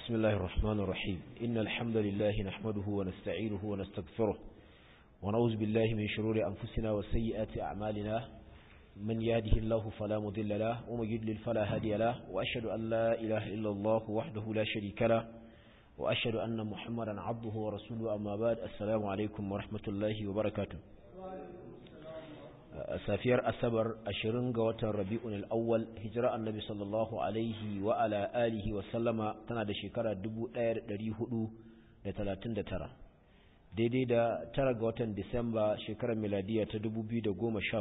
بسم الله الرحمن الرحيم إن الحمد لله نحمده ونستعينه ونستغفره ونعوذ بالله من شرور أنفسنا وسيئات أعمالنا من يهده الله فلا مضل له ومن يضلل فلا هادي له وأشهد أن لا إله إلا الله وحده لا شريك له وأشهد أن محمدا عبده ورسوله أما بعد السلام عليكم ورحمة الله وبركاته safiyar asabar ashirin ga watan rabi'un al'awwal hijira annabi sallallahu alaihi wa ala alihi wa sallama tana da shekara 1439 daidai da tara ga watan disamba shekarar miladiya ta 2017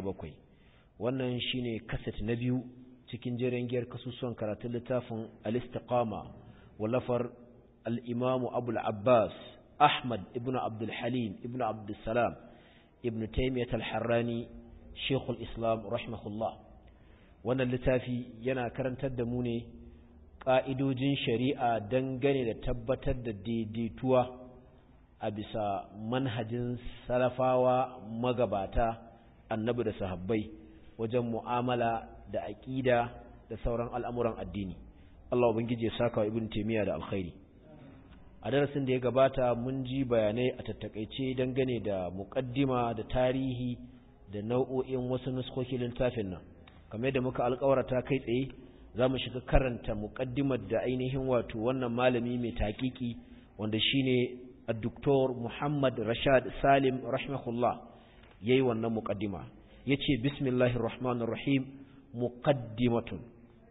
wannan shine kaset na biyu cikin jerin giyar kasusuwan karatun littafin al-istiqama wallafar al-imamu abul abbas ahmad ibn abdul halim ibn abdul salam ibn taymiyyah al-harrani Sheikhul Islam rahimahullah wannan littafi yana karantar da mu ne ƙa'idojin shari'a dangane da tabbatar da daidaituwa a bisa manhajin salafawa magabata annabi da sahabbai wajen mu'amala da aƙida da sauran al'amuran addini Allah ubangiji ya saka wa ibn Taymiyyah da alkhairi a darasin da ya gabata mun ji bayanai a tattakaice dangane da muƙaddima da tarihi da nau'o'in wasu nuskokin littafin nan kamar da muka alƙawarta kai tsaye za mu shiga karanta muƙaddimar da ainihin wato wannan malami mai taƙiƙi wanda shine Dr. Muhammad Rashad Salim rahimahullah yayi wannan muƙaddima yace bismillahir rahmanir rahim muqaddimatun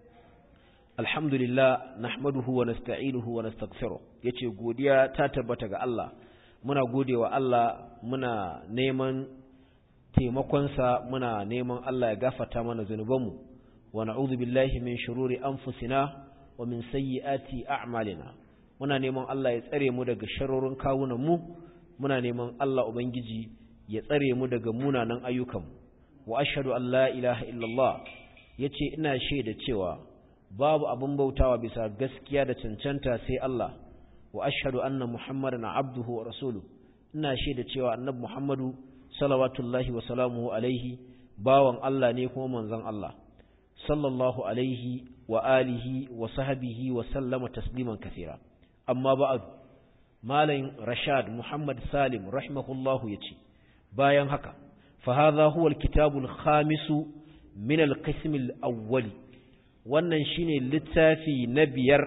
alhamdulillah nahmaduhu wa nasta'inuhu wa nastaghfiruh yace godiya ta tabbata ga Allah muna godewa Allah muna neman taimakonsa muna neman Allah ya gafata mana zunubanmu wa na'udhu billahi min shururi anfusina wa min sayyiati a'malina muna neman Allah ya tsare mu daga sharorin kawunan mu muna neman Allah ubangiji ya tsare mu daga munanan ayyukan wa ashhadu an la ilaha illallah yace ina shaida cewa babu abin bautawa bisa gaskiya da cancanta sai Allah wa ashhadu anna muhammadan abduhu wa rasuluhu ina shaida cewa annabi muhammadu salawatullahi wa salamuhu alaihi bawan Allah ne kuma manzon Allah sallallahu alaihi wa alihi wa sahbihi wa sallama tasliman kathira amma ba'd malamin rashad muhammad salim rahimahullahu yace bayan haka fa hadha huwa alkitabul khamisu min alqism alawwal wannan shine littafi na biyar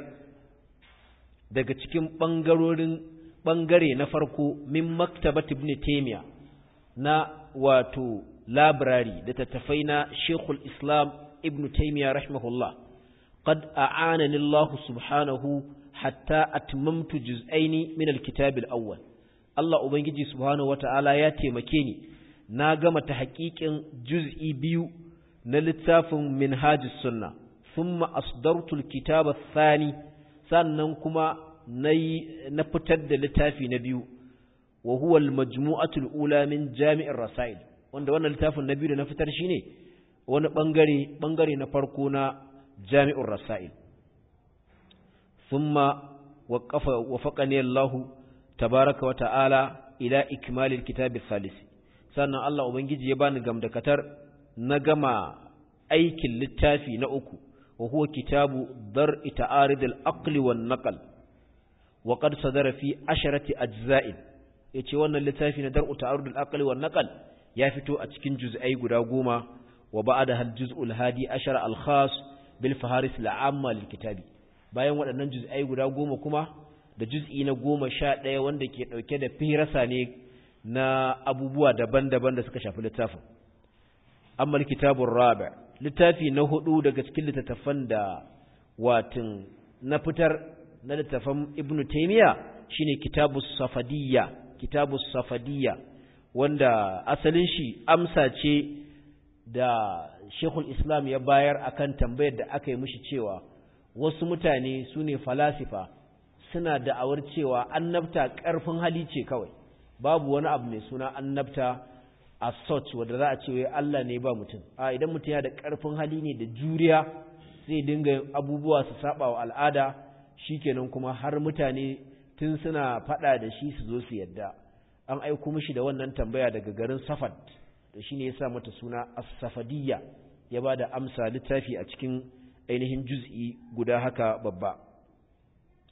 daga cikin bangarorin bangare na farko min maktabat ibn taymiyyah na wato labirari da tattafai na Sheikhul Islam Ibn Taymiyyah rahimahullah qad a'anani Allah subhanahu hatta atmamtu juz'aini min al-kitab al-awwal Allah ubangiji subhanahu wata'ala ya taimake ni na gama ta haƙiƙin juz'i biyu na littafin minhajus sunna thumma asdartu al-kitab ath-thani sannan kuma nayi na fitar da littafi na biyu wa huwa al-majmu'atu al-ula min jami'ir rasail wanda wannan littafin na biyu da na fitar shine wani bangare bangare na farko na jami'ur rasail thumma waqafa wafaqani Allah tabaaraka wa ta'ala ila ikmal al-kitab al-thalith sannan Allah ubangiji ya bani gamdakatar na gama aikin littafi na uku wa huwa kitabu dar'i ta'arid al-aqli wan-naql wa qad sadara fi asharati ajza'in ya ce wannan littafi na dar'u ta'arudul aqli wan naqal ya fito a cikin juz'ai guda goma wa ba'da hal juz'ul hadi ashara al khas bil faharis al amma lil kitabi bayan waɗannan juz'ai guda goma kuma da juz'i na goma sha ɗaya wanda ke ɗauke da firasa ne na abubuwa daban-daban da suka shafi littafin amma kitabun rabi littafi na hudu daga cikin littattafan da watin na fitar na littattafan ibnu taymiya shine kitabus safadiyya kitabu safadiyya wanda asalin shi amsa ce da shekul islam ya bayar akan tambayar da aka yi mishi cewa wasu mutane su ne falasifa suna da'awar cewa annabta ƙarfin hali ce kawai babu wani abu mai suna annabta a sot wadda za a ce wai Allah ne ba mutum a idan mutum ya da ƙarfin hali ne da juriya zai dinga abubuwa su saba wa al'ada shikenan kuma har mutane tun suna faɗa da shi su zo su yadda an aiko mishi da wannan tambaya daga garin safad da shi ne ya sa mata suna as-safadiyya ya ba da amsa littafi a cikin ainihin juz'i guda haka babba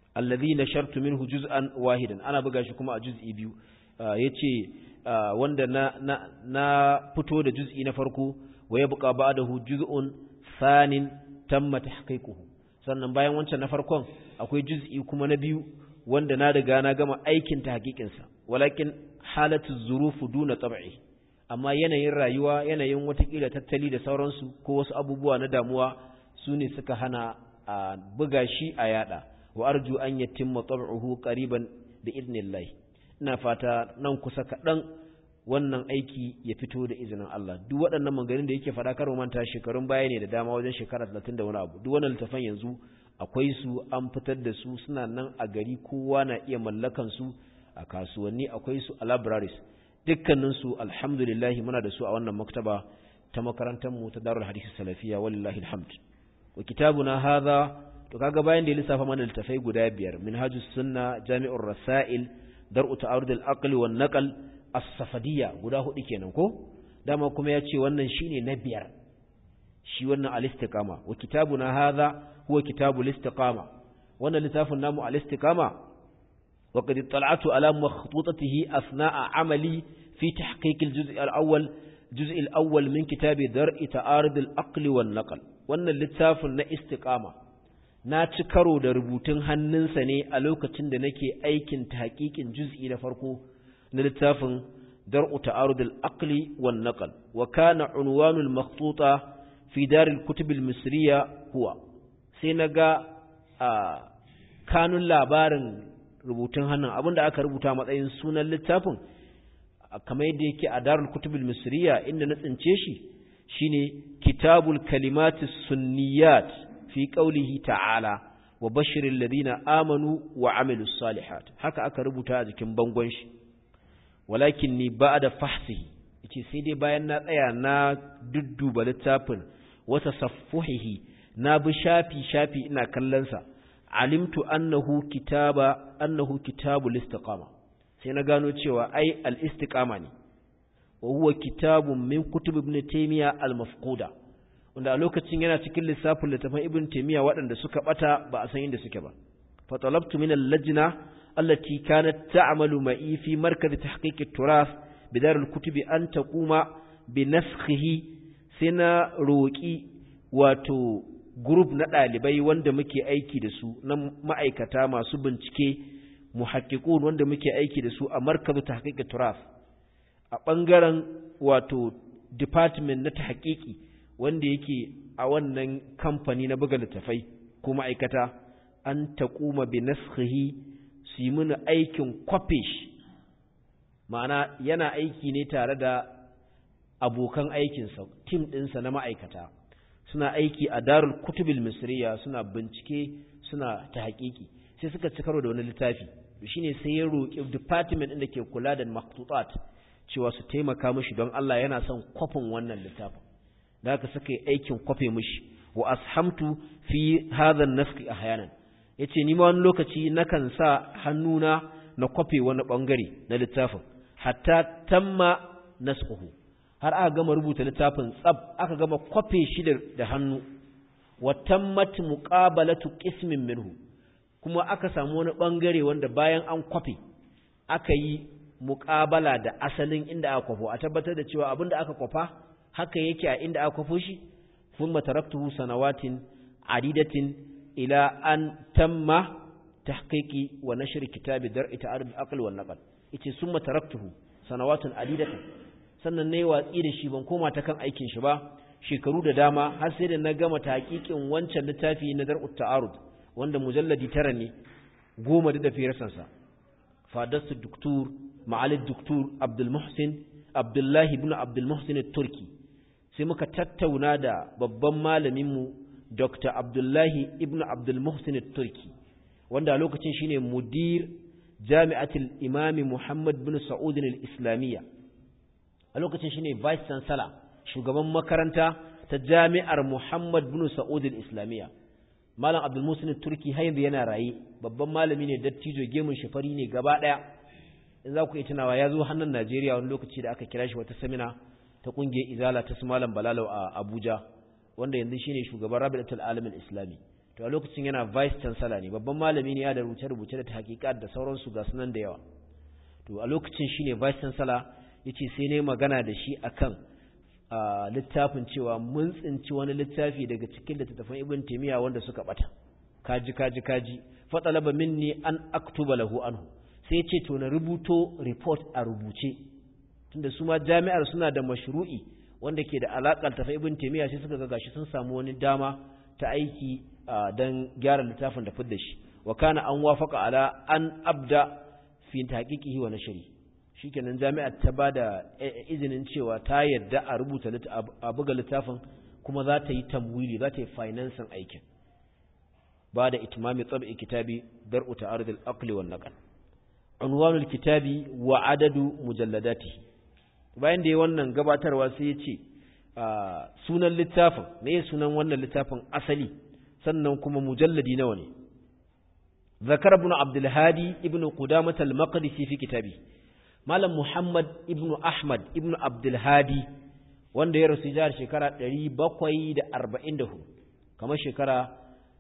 alladhi nashartu minhu juz'an wahidan ana buga shi kuma a juz'i biyu yace wanda na na na fito da juz'i na farko wa yabqa ba'dahu juz'un thanin tamma tahqiquhu sannan bayan wancan na farkon akwai juz'i kuma na biyu wanda na riga na gama aikin ta hakikinsa walakin halatu zurufu duna tab'i amma yanayin rayuwa yanayin watakila tattali da sauransu ko wasu abubuwa na damuwa su ne suka hana a buga shi a yada wa arju an yatimma tab'uhu qariban bi idnillah ina fata nan kusa kaɗan wannan aiki ya fito da izinin Allah duk waɗannan maganganun da yake faɗa karo manta shekarun baya ne da dama wajen shekara 30 da wani abu duk wannan littafan yanzu akwai su an fitar da su suna nan a gari kowa na iya mallakan su a kasuwanni akwai su a libraries dukkanin su alhamdulillah muna da su a wannan maktaba ta makarantar mu ta Darul Hadith Salafiya wallahi alhamd wa kitabuna hadha to kaga bayan da ya lissafa mana littafai guda biyar minhajus sunna jami'ur rasail dar'u ta'arud al-aqli wan naql as-safadiyya guda hudu kenan ko dama kuma yace wannan shine na biyar shi wannan al-istiqama wa kitabuna hadha huwa kitabul istiqama wannan littafin namu al-istiqama wa qad ittala'tu ala makhtutatihi asna'a amali fi tahqiq al-juz' al-awwal juz' al-awwal min kitabi dar'i ta'arud al-aqli wan naql wannan littafin na istiqama na ci karo da rubutun hannunsa ne a lokacin da nake aikin tahqiqin juz'i na farko na littafin dar'u ta'arud al-aqli wan naql wa kana unwanu al-makhtuta fi dar al-kutub al-misriya huwa sai naga kanun labarin rubutun hannun abinda aka rubuta matsayin sunan littafin kamar yadda yake a darul kutub al-misriya inda na tsince shi shine kitabul kalimati sunniyat fi qawlihi ta'ala wa bashiril ladina amanu wa amilus salihat haka aka rubuta a jikin bangon shi walakin ni ba'da fahsihi yace sai dai bayan na tsaya na dudduba littafin wata saffuhihi na bi shafi shafi ina kallon sa alimtu annahu kitaba annahu kitabul istiqama sai na gano cewa ai al istiqama ne wa huwa kitabun min kutub ibn taymiya al mafquda wanda a lokacin yana cikin lissafin littafin ibn taymiya waɗanda suka bata ba a san inda suke ba fa talabtu min al lajna allati kanat ta'malu ma'i fi markaz tahqiq at-turath bidar al-kutub an taquma bi naskhihi sai na roki wato group na ɗalibai wanda muke aiki da su na ma'aikata masu bincike muhaqqiqun wanda muke aiki da su a markaz tahqiq at-turath a ɓangaren wato department na tahqiqi wanda yake a wannan kamfani na buga littafai ko ma'aikata an taquma bi naskhihi su yi mini aikin kwafe shi ma'ana yana aiki ne tare da abokan aikinsa tim ɗinsa na ma'aikata suna aiki a darul kutubil misriya suna bincike suna ta haƙiƙi sai suka ci karo da wani littafi shine sai ya roƙi department ɗin da ke kula da maktutat cewa su taimaka mishi don Allah yana son kwafin wannan littafin da haka suka yi aikin kwafe mishi wa ashamtu fi hadha an-nasq ahyanan yace ni ma wani lokaci nakan sa hannuna na kwafe wani bangare na littafin hatta tamma nasquhu har aka gama rubuta littafin tsab aka gama kwafe shi da hannu wa tammat muqabalatu qismin minhu kuma aka samu wani bangare wanda bayan an kwafe aka yi muqabala da asalin inda aka kwafo a tabbatar da cewa abinda aka kwafa haka yake a inda aka kwafo shi thumma taraktuhu sanawatin adidatin ila an tamma tahqiqi wa nashr kitabi dar'i ta'arud al-aql wal naql yace summa taraktuhu sanawatun adidatan sannan nayi watsi da shi ban koma ta kan aikin shi ba shekaru da dama har sai da na gama tahqiqin wancan littafi na dar'u ta'arud wanda mujalladi tara ne goma da firarsan sa fadastu doktor ma'al doktor Abdul Muhsin Abdullahi ibn Abdul Muhsin turki sai muka tattauna da babban malamin mu Dr. Abdullahi ibn Abdul Muhsin turki wanda a lokacin shine mudir jami'atul imami Muhammad bin Sa'ud al-Islamiyya a lokacin shine vice chancellor shugaban makaranta ta jami'ar Muhammad bin Sa'ud al-Islamiyya Malam Abdul Musin Turki har yanzu yana raye babban malami ne dattijo gemun shafari ne gaba daya in za ku yi tunawa ya zo hannun Najeriya wani lokaci da aka kira shi wata samina ta kungiyar Izala ta su Malam Balalau a Abuja wanda yanzu shine shugaban Rabi'atul Alamin Islami to a lokacin yana vice chancellor ne babban malami ne ya da rubuce-rubuce da tahqiqat da sauransu ga sunan da yawa to a lokacin shine vice chancellor yace sai ne magana da shi akan littafin cewa mun tsinci wani littafi daga cikin littattafan ibn taymiya wanda suka bata kaji kaji kaji fatalaba minni an aktuba lahu anhu sai ce to na rubuto report a rubuce tunda su ma jami'ar suna da mashru'i wanda ke da alakar tafa ibn taymiya sai suka ga gashi sun samu wani dama ta aiki dan gyara littafin da fidda shi wa kana an wafaka ala an abda fi tahqiqihi wa nashri shikenan jami'ar ta bada izinin cewa ta yadda a rubuta a buga littafin kuma za ta yi tamwili za ta yi financing aikin ba da itmami tsab'i kitabi dar'u ta'arud al-aqli wan naql unwanul kitabi wa adadu mujalladati bayan da ya wannan gabatarwa sai ya ce sunan littafin me sunan wannan littafin asali sannan kuma mujalladi nawa ne zakar ibn abdul hadi ibn qudamah al-maqdisi fi kitabi malam muhammad ibn ahmad ibn abdul hadi wanda ya rasu jihar shekara 744 kamar shekara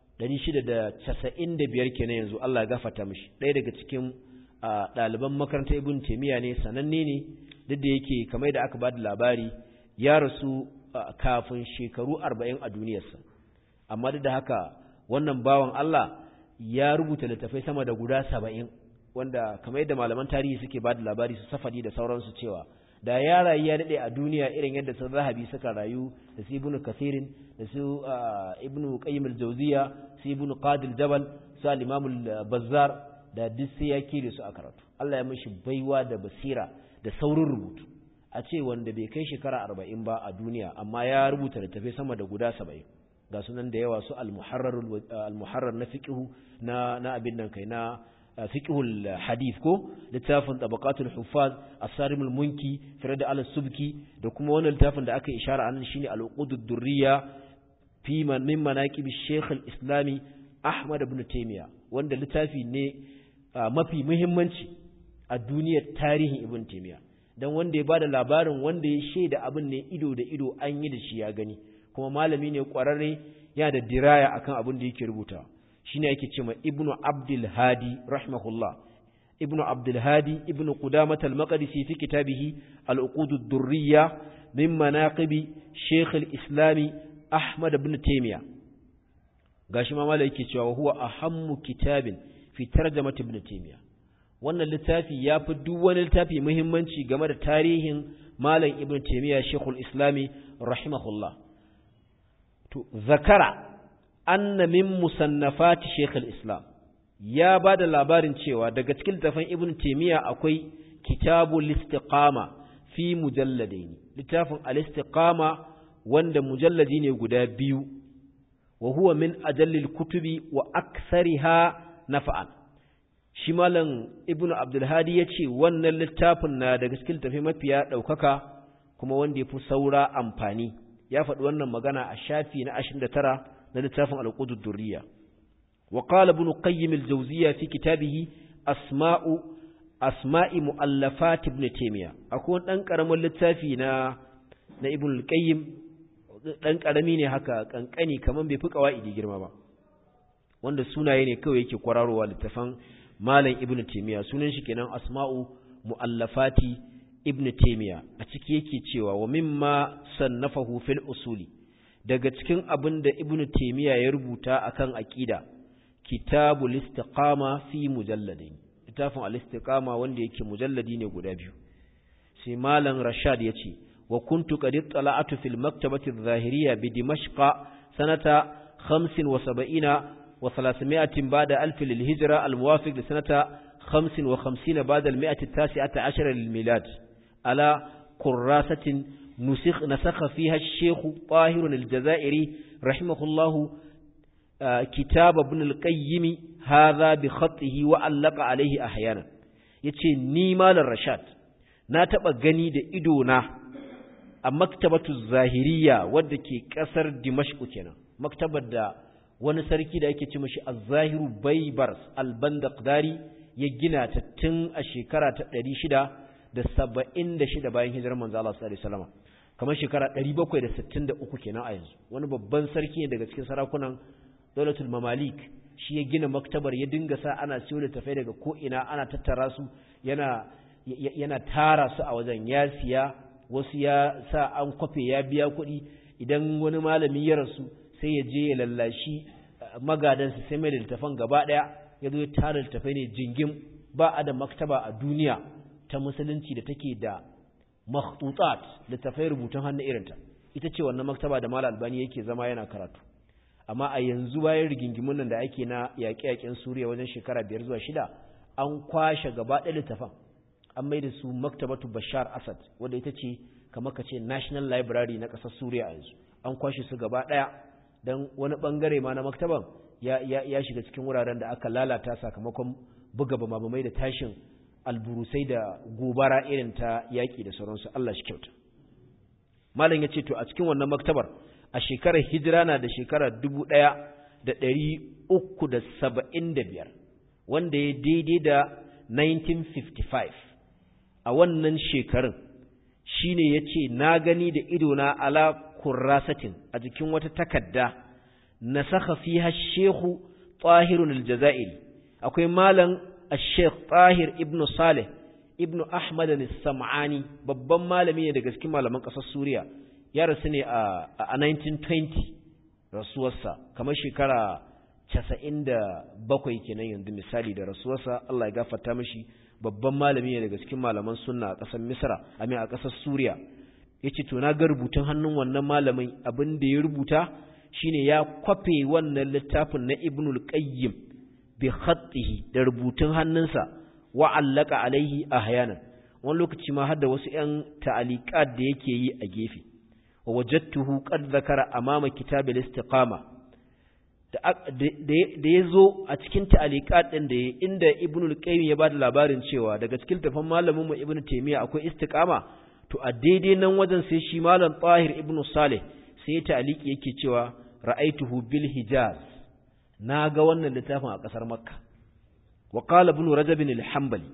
695 kenan yanzu Allah ya gafarta mishi ɗaya daga cikin ɗaliban makarantar ibn taymiya ne sananne ne duk da yake kamar da aka ba da labari ya rasu kafin shekaru 40 a duniyarsa amma duk da haka wannan bawan Allah ya rubuta littafai sama da guda 70 wanda kamar yadda malaman tarihi suke ba da labari su safadi da sauransu cewa da ya rayu ya daɗe a duniya irin yadda sun zahabi suka rayu da su ibnu kasirin da su ibnu qayyim al-jawziya su ibnu qadil jabal su al-imam al-bazzar da duk sai ya kire su a karatu Allah ya mishi baiwa da basira da saurin rubutu a ce wanda bai kai shekara arba'in ba a duniya amma ya rubuta littafai sama da guda saba'in ga sunan da yawa su al-muharrar na fiqhu na na abin nan kai na fiqhul hadith ko littafin tabaqatul huffaz as-sarim al-munki firad al-subki da kuma wannan littafin da aka ishara anan shine al-uqud ad-durriya fi man min manaqib shaykh al-islami ahmad ibn taymiya wanda littafi ne mafi muhimmanci a duniyar tarihin ibn taymiya dan wanda ya bada labarin wanda ya shaida abin ne ido da ido an yi da shi ya gani kuma malami ne kwararre yana da diraya akan abin da yake rubutawa shine yake cewa ibnu abdul hadi rahimahullah ibnu abdul hadi ibnu qudamah al-maqdisi fi kitabihi al-uqud ad-durriya min manaqib shaykh al-islam ahmad ibn taymiya gashi ma malai yake cewa huwa ahammu kitabin fi tarjamat ibn taymiya wannan littafi ya fi duk wani littafi muhimmanci game da tarihin malam ibn taymiya shaykhul islami rahimahullah to zakara anna min musannafati Sheikh al-Islam ya bada labarin cewa daga cikin littafin Ibn Taymiyyah akwai Kitabul Istiqama fi mujalladaini littafin al-Istiqama wanda mujalladi ne guda biyu wa huwa min ajallil kutubi wa akthariha nafa'an shi malam Ibn Abdul Hadi yace wannan littafin na daga cikin littafin mafiya daukaka kuma wanda yafi saura amfani ya faɗi wannan magana a shafi na 29 na littafin al-qudud durriya wa qala ibn qayyim al-jawziyya fi kitabihi asma'u asma'i mu'allafat ibn taymiya akwai dan karamin littafi na na ibn al-qayyim dan karami ne haka kankani kaman bai fi qawaidi girma ba wanda sunaye ne kawai yake kwararowa littafan malam ibn taymiya sunan shi kenan asma'u mu'allafati ibn taymiya a ciki yake cewa wa mimma sannafahu fil usuli daga cikin abin da ibnu taymiya ya rubuta akan aqida kitabul istiqama fi mujalladin littafin al-istiqama wanda yake mujalladi ne guda biyu sai malam rashad yace wa kuntu qad ittala'tu fil maktabati adh-dhahiriyya bi dimashq sanata 75 wa 300 ba'da alf lil hijra al-muwafiq li sanata 55 ba'da al-100 at-tasi'ata lil milad ala qurrasatin نسخ نسخ فيها الشيخ طاهر الجزائري رحمه الله كتاب ابن القيم هذا بخطه وعلق عليه أحيانا yace ni malar rashad na taba gani da ido na a maktabatu zahiriya wadda ke kasar dimashq kenan maktabar da wani sarki da yake ce mashi az-zahiru baybars al-bandaqdari ya gina ta tun a shekara ta 676 bayan hijirar manzo Allah sallallahu alaihi wasallam kamar shekara 763 kenan a yanzu wani babban sarki ne daga cikin sarakunan daulatul mamalik shi ya gina maktabar ya dinga sa ana siyo littafai daga ko ina ana tattara su yana yana tara su a wajen ya siya wasu ya sa an kwafe ya biya kuɗi idan wani malami ya rasu sai ya je ya lallashi magadansa sai mai da littafan gaba ɗaya ya zo ya tara littafai ne jingim ba a da maktaba a duniya ta musulunci da take da makhtutat littafai rubutun hannu irinta ita ce wannan maktaba da malam albani yake zama yana karatu amma a yanzu bayan rigingimun nan da ake na yaƙe-yaƙen suriya wajen shekara biyar zuwa shida an kwashe gaba ɗaya littafan an mai da su maktabatu bashar asad wadda ita ce kamar ka ce national library na ƙasar suriya a yanzu an kwashe su gaba ɗaya don wani ɓangare ma na maktaban ya, ya, ya shiga cikin wuraren da aka lalata sakamakon buga bamabamai da tashin alburusai da gobara irin ta yaƙi da sauransu Allah shi kyauta malam ya ce to a cikin wannan maktabar a shekarar hijira na da shekarar dubu ɗaya da ɗari uku da saba'in da biyar wanda ya daidai da 1955 a wannan shekarun shine ya ce na gani da idona ala kurrasatin a jikin wata takadda na saka fiha shehu tahirun aljazairi akwai malam الشيخ طاهر ابن صالح ابن أحمد السمعاني babban malami ne daga cikin malaman ƙasar Suriya ya rasu ne a 1920 rasuwarsa kamar shekara 97 kenan yanzu misali da rasuwarsa Allah ya gafarta mishi babban malami ne daga cikin malaman sunna a ƙasar Misra amin a ƙasar Suriya yace to na ga rubutun hannun wannan malamin abin da ya rubuta shine ya kwafe wannan littafin na Ibnul Qayyim bi khatihi da rubutun hannunsa wa allaka alaihi ahyanan wani lokaci ma hadda wasu ƴan ta'aliqat da yake yi a gefe wa wajadtuhu qad zakara amama kitab al-istiqama da da yazo a cikin ta'aliqat din da inda ibnu al-qayyim ya bada labarin cewa daga cikin tafan malamin mu ibnu taymiya akwai istiqama to a daidai nan wajen sai shi malam tahir ibnu salih sai ya ta'aliki yake cewa ra'aituhu bil hijaz na ga wannan littafin a ƙasar makka wa qala ibn rajab al-hanbali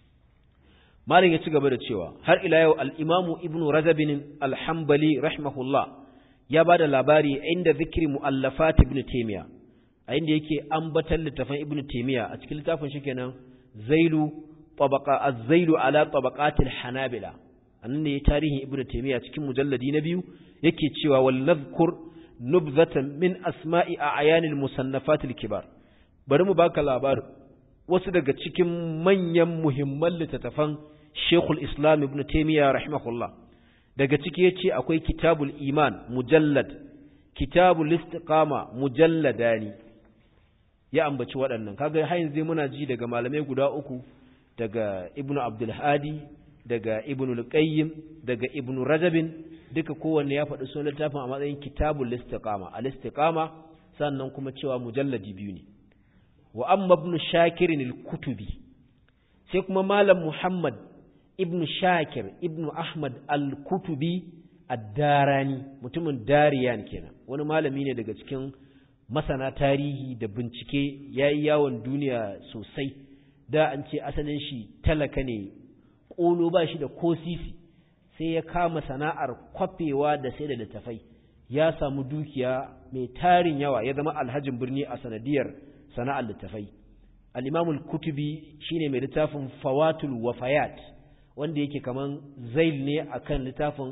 malin ya ci gaba da cewa har ila yau al-imam ibn rajab al-hanbali rahimahullah ya bada labari inda zikri muallafat ibn taymiya a inda yake ambatan littafin ibn taymiya a cikin littafin shi kenan zailu tabaqa az-zailu ala tabaqat al-hanabila annan ne tarihin ibn taymiya cikin mujalladi na biyu yake cewa wal nadhkur nubzatan min asma'i a ayanil musannafatil kibar bari mu baka labarin wasu daga cikin manyan muhimman littattafan Sheikhul Islam Ibn Taymiyyah rahimahullah daga ciki yace akwai Kitabul Iman mujallad Kitabul Istiqama mujalladani ya ambaci waɗannan kaga har yanzu muna ji daga malamai guda uku daga Ibn Abdul Hadi daga Ibn al-Qayyim daga Ibn Rajabin duka kowanne ya faɗi sunan littafin a matsayin kitabul istiqama al istiqama sannan kuma cewa mujalladi biyu ne wa amma ibn shakir al kutubi sai kuma malam muhammad ibn shakir ibn ahmad al kutubi ad-darani mutumin dariyan kenan wani malami ne daga cikin masana tarihi da bincike yayi yawon duniya sosai da an ce asalin shi talaka ne ƙolo ba shi da ko sisi sai ya kama sana'ar kwafewa da sai da littafai ya samu dukiya mai tarin yawa ya zama alhajin birni a sanadiyar sana'ar littafai al-imamul kutubi shine mai littafin fawatul wafayat wanda yake kaman zail ne akan littafin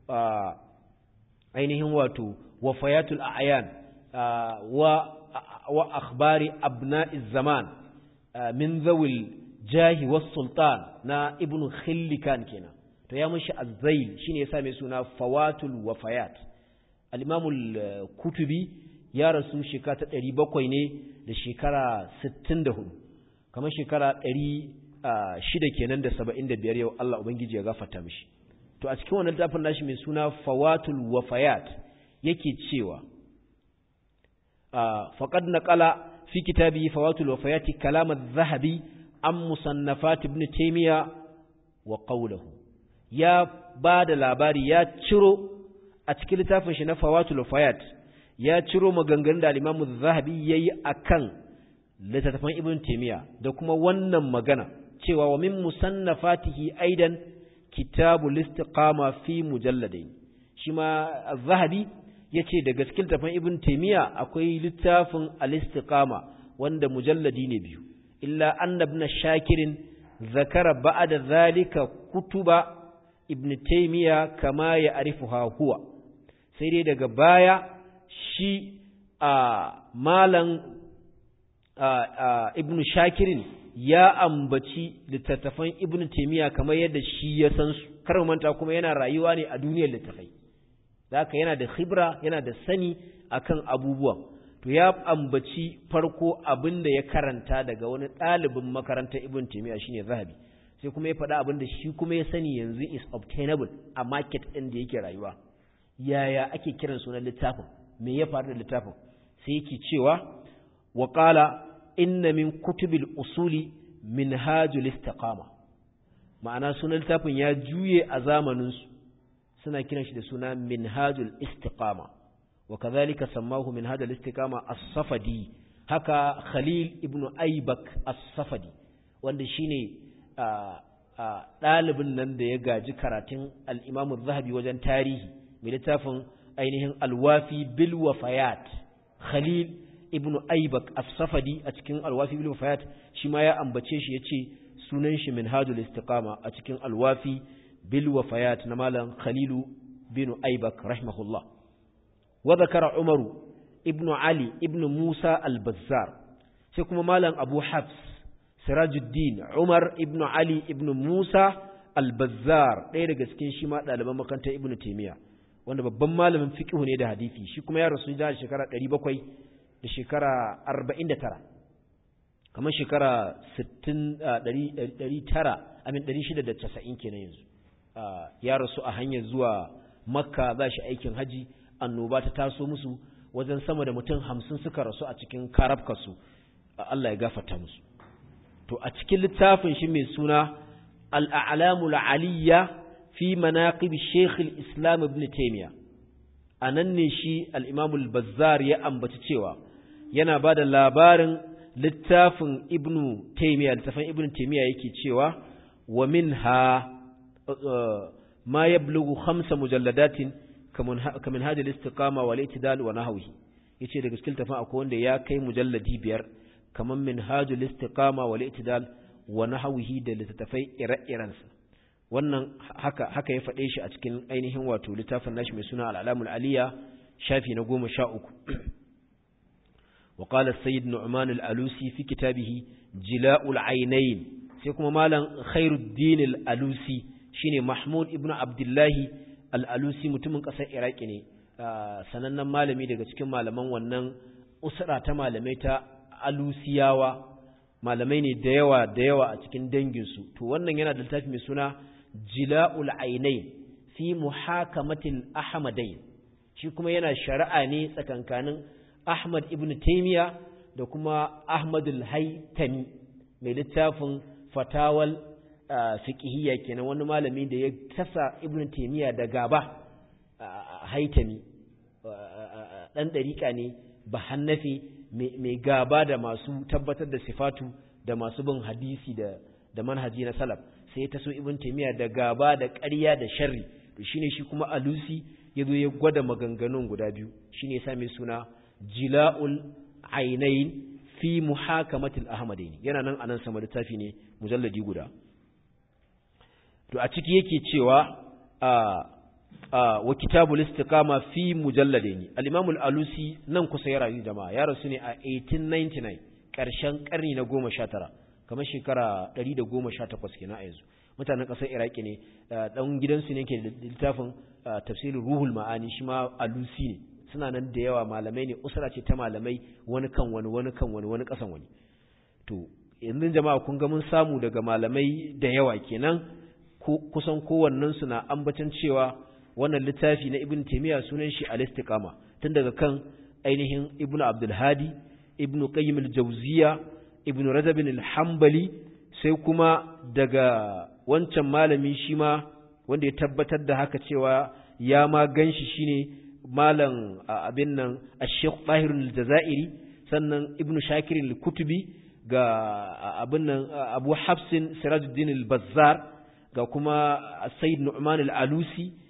ainihin wato wafayatul a'yan wa wa akhbari abna'iz zaman min zawil jahi was sultan na ibnu khillikan kenan to ya mushi azzail shine yasa mai suna fawatul wafayat al-imamul kutubi ya rasu shekara ta 700 ne da shekara 64 kamar shekara 600 kenan da 75 yau Allah ubangiji ya gafarta mishi to a cikin wannan littafin nashi mai suna fawatul wafayat yake cewa faqad naqala fi kitabi fawatul wafayati kalam adh-dhahabi an musannafat ibn taymiya wa qawluhu ya ba da labari ya ciro a cikin littafin shi na fawatul wafayat ya ciro maganganun da al-imam adh-dhahabi yayi akan littattafan ibn taymiya da kuma wannan magana cewa wa min musannafatihi aidan kitabul istiqama fi mujalladain shi ma az-zahabi yace da gaskin tafan ibn taymiya akwai littafin al-istiqama wanda mujalladi ne biyu illa anna ibn shakirin zakara ba'da zalika kutuba ibn taymiya kama ya arifuha huwa sai dai daga baya shi a malan ibn shakirin ya ambaci littattafan ibn taymiya kamar yadda shi ya san su kar manta kuma yana rayuwa ne a duniyar littafai haka yana da khibra yana da sani akan abubuwan to ya ambaci farko abin da ya karanta daga wani ɗalibin makarantar ibn taymiya shine zahabi sai kuma ya faɗa abin da shi kuma ya sani yanzu is obtainable a market ɗin da yake rayuwa yaya ake kiran sunan littafin me ya faru da littafin sai yake cewa wa qala inna min kutubil usuli minhajul istiqama ma'ana sunan littafin ya juye a zamanin su suna kiran shi da suna minhajul istiqama wa kadhalika sammahu minhajul istiqama as-safadi haka khalil ibn aybak as-safadi wanda shine ɗalibin nan da ya gaji karatun al-imam zahabi wajen tarihi mai littafin ainihin alwafi bil wafayat khalil ibn aybak as-safadi a cikin alwafi bil wafayat shi ma ya ambace shi yace sunan shi minhajul istiqama a cikin alwafi bil wafayat na malam khalilu bin aybak rahimahullah wa zakara umaru ibn ali ibn musa al-bazzar sai kuma malam abu hafs sirajuddin umar ibn ali ibn musa al-bazzar ɗaya daga cikin shi ma ɗaliban makarantar ibn taymiya wanda babban malamin fiqh ne da hadisi shi kuma ya rasu da shekara 700 da shekara 49 kamar shekara 60 900 amin 690 kenan yanzu ya rasu a hanyar zuwa makka za shi aikin haji annoba ta taso musu wajen sama da mutum hamsin suka rasu a cikin karabkasu Allah ya gafarta musu to a cikin littafin shi mai suna al'alamul aliyya fi manaqib Sheikh al-Islam Ibn Taymiyyah anan ne shi al-Imam al-Bazzar ya ambaci cewa yana bada labarin littafin Ibn Taymiyyah littafin Ibn Taymiyyah yake cewa wa minha ma yablughu khamsa mujalladatin kaman hada al-istiqama wal i'tidal wa nahwihi yace daga cikin littafin akwai wanda ya kai mujalladi biyar kaman minhajul istiqama wal i'tidal wa nahwihi da littafai ire-irensa wannan haka haka ya faɗe shi a cikin ainihin wato littafin nashi mai suna al'alamul aliya shafi na goma sha uku wa qala sayyid nu'man al-alusi fi kitabihi jila'ul aynayn sai kuma malam khairuddin al-alusi shine mahmud ibnu abdullahi al-alusi mutumin ƙasar iraki ne sanannen malami daga cikin malaman wannan usra ta malamai ta alusiyawa malamai ne da yawa da yawa a cikin danginsu to wannan yana da littafi mai suna jila'ul ainain fi muhakamatil ahmadain shi kuma yana shari'a ne tsakankanin ahmad ibn taymiya da kuma ahmad al-haytami mai littafin fatawal fiqhiyya kenan wani malami da ya tasa ibn taymiya da gaba haytami dan dariƙa ne ba hannafi mai gaba da masu tabbatar da sifatu da masu bin hadisi da da manhaji na salaf sai ya taso ibn taymiya da gaba da ƙarya da sharri to shine shi kuma alusi yazo ya gwada maganganun guda biyu shine yasa mai suna jila'ul ainain fi muhakamatil ahmadain yana nan anan sama littafi ne mujalladi guda to a ciki yake cewa a wa kitabul istiqama fi mujalladaini al-imam al-alusi nan kusa ya rayu jama'a ya rasu ne a 1899 karshen karni na 19 kamar shekara 118 kenan a yanzu mutanen kasar iraki ne dan gidansu ne ke littafin tafsirin ruhul ma'ani shi ma alusi ne suna nan da yawa malamai ne usra ce ta malamai wani kan wani wani kan wani wani kasan wani to yanzu jama'a kun ga mun samu daga malamai da yawa kenan kusan kowannensu na ambacin cewa wannan littafi na ibn taymiya sunan shi al-istiqama tun daga kan ainihin ibn abdul hadi ibn qayyim al-jawziya ibn rajab al-hanbali sai kuma daga wancan malami shi ma wanda ya tabbatar da haka cewa ya ma ganshi shine malam abin nan ash-shaykh tahir al-jazairi sannan ibn shakir al-kutubi ga abin nan abu hafsin sirajuddin al-bazzar ga kuma sayyid nu'man al-alusi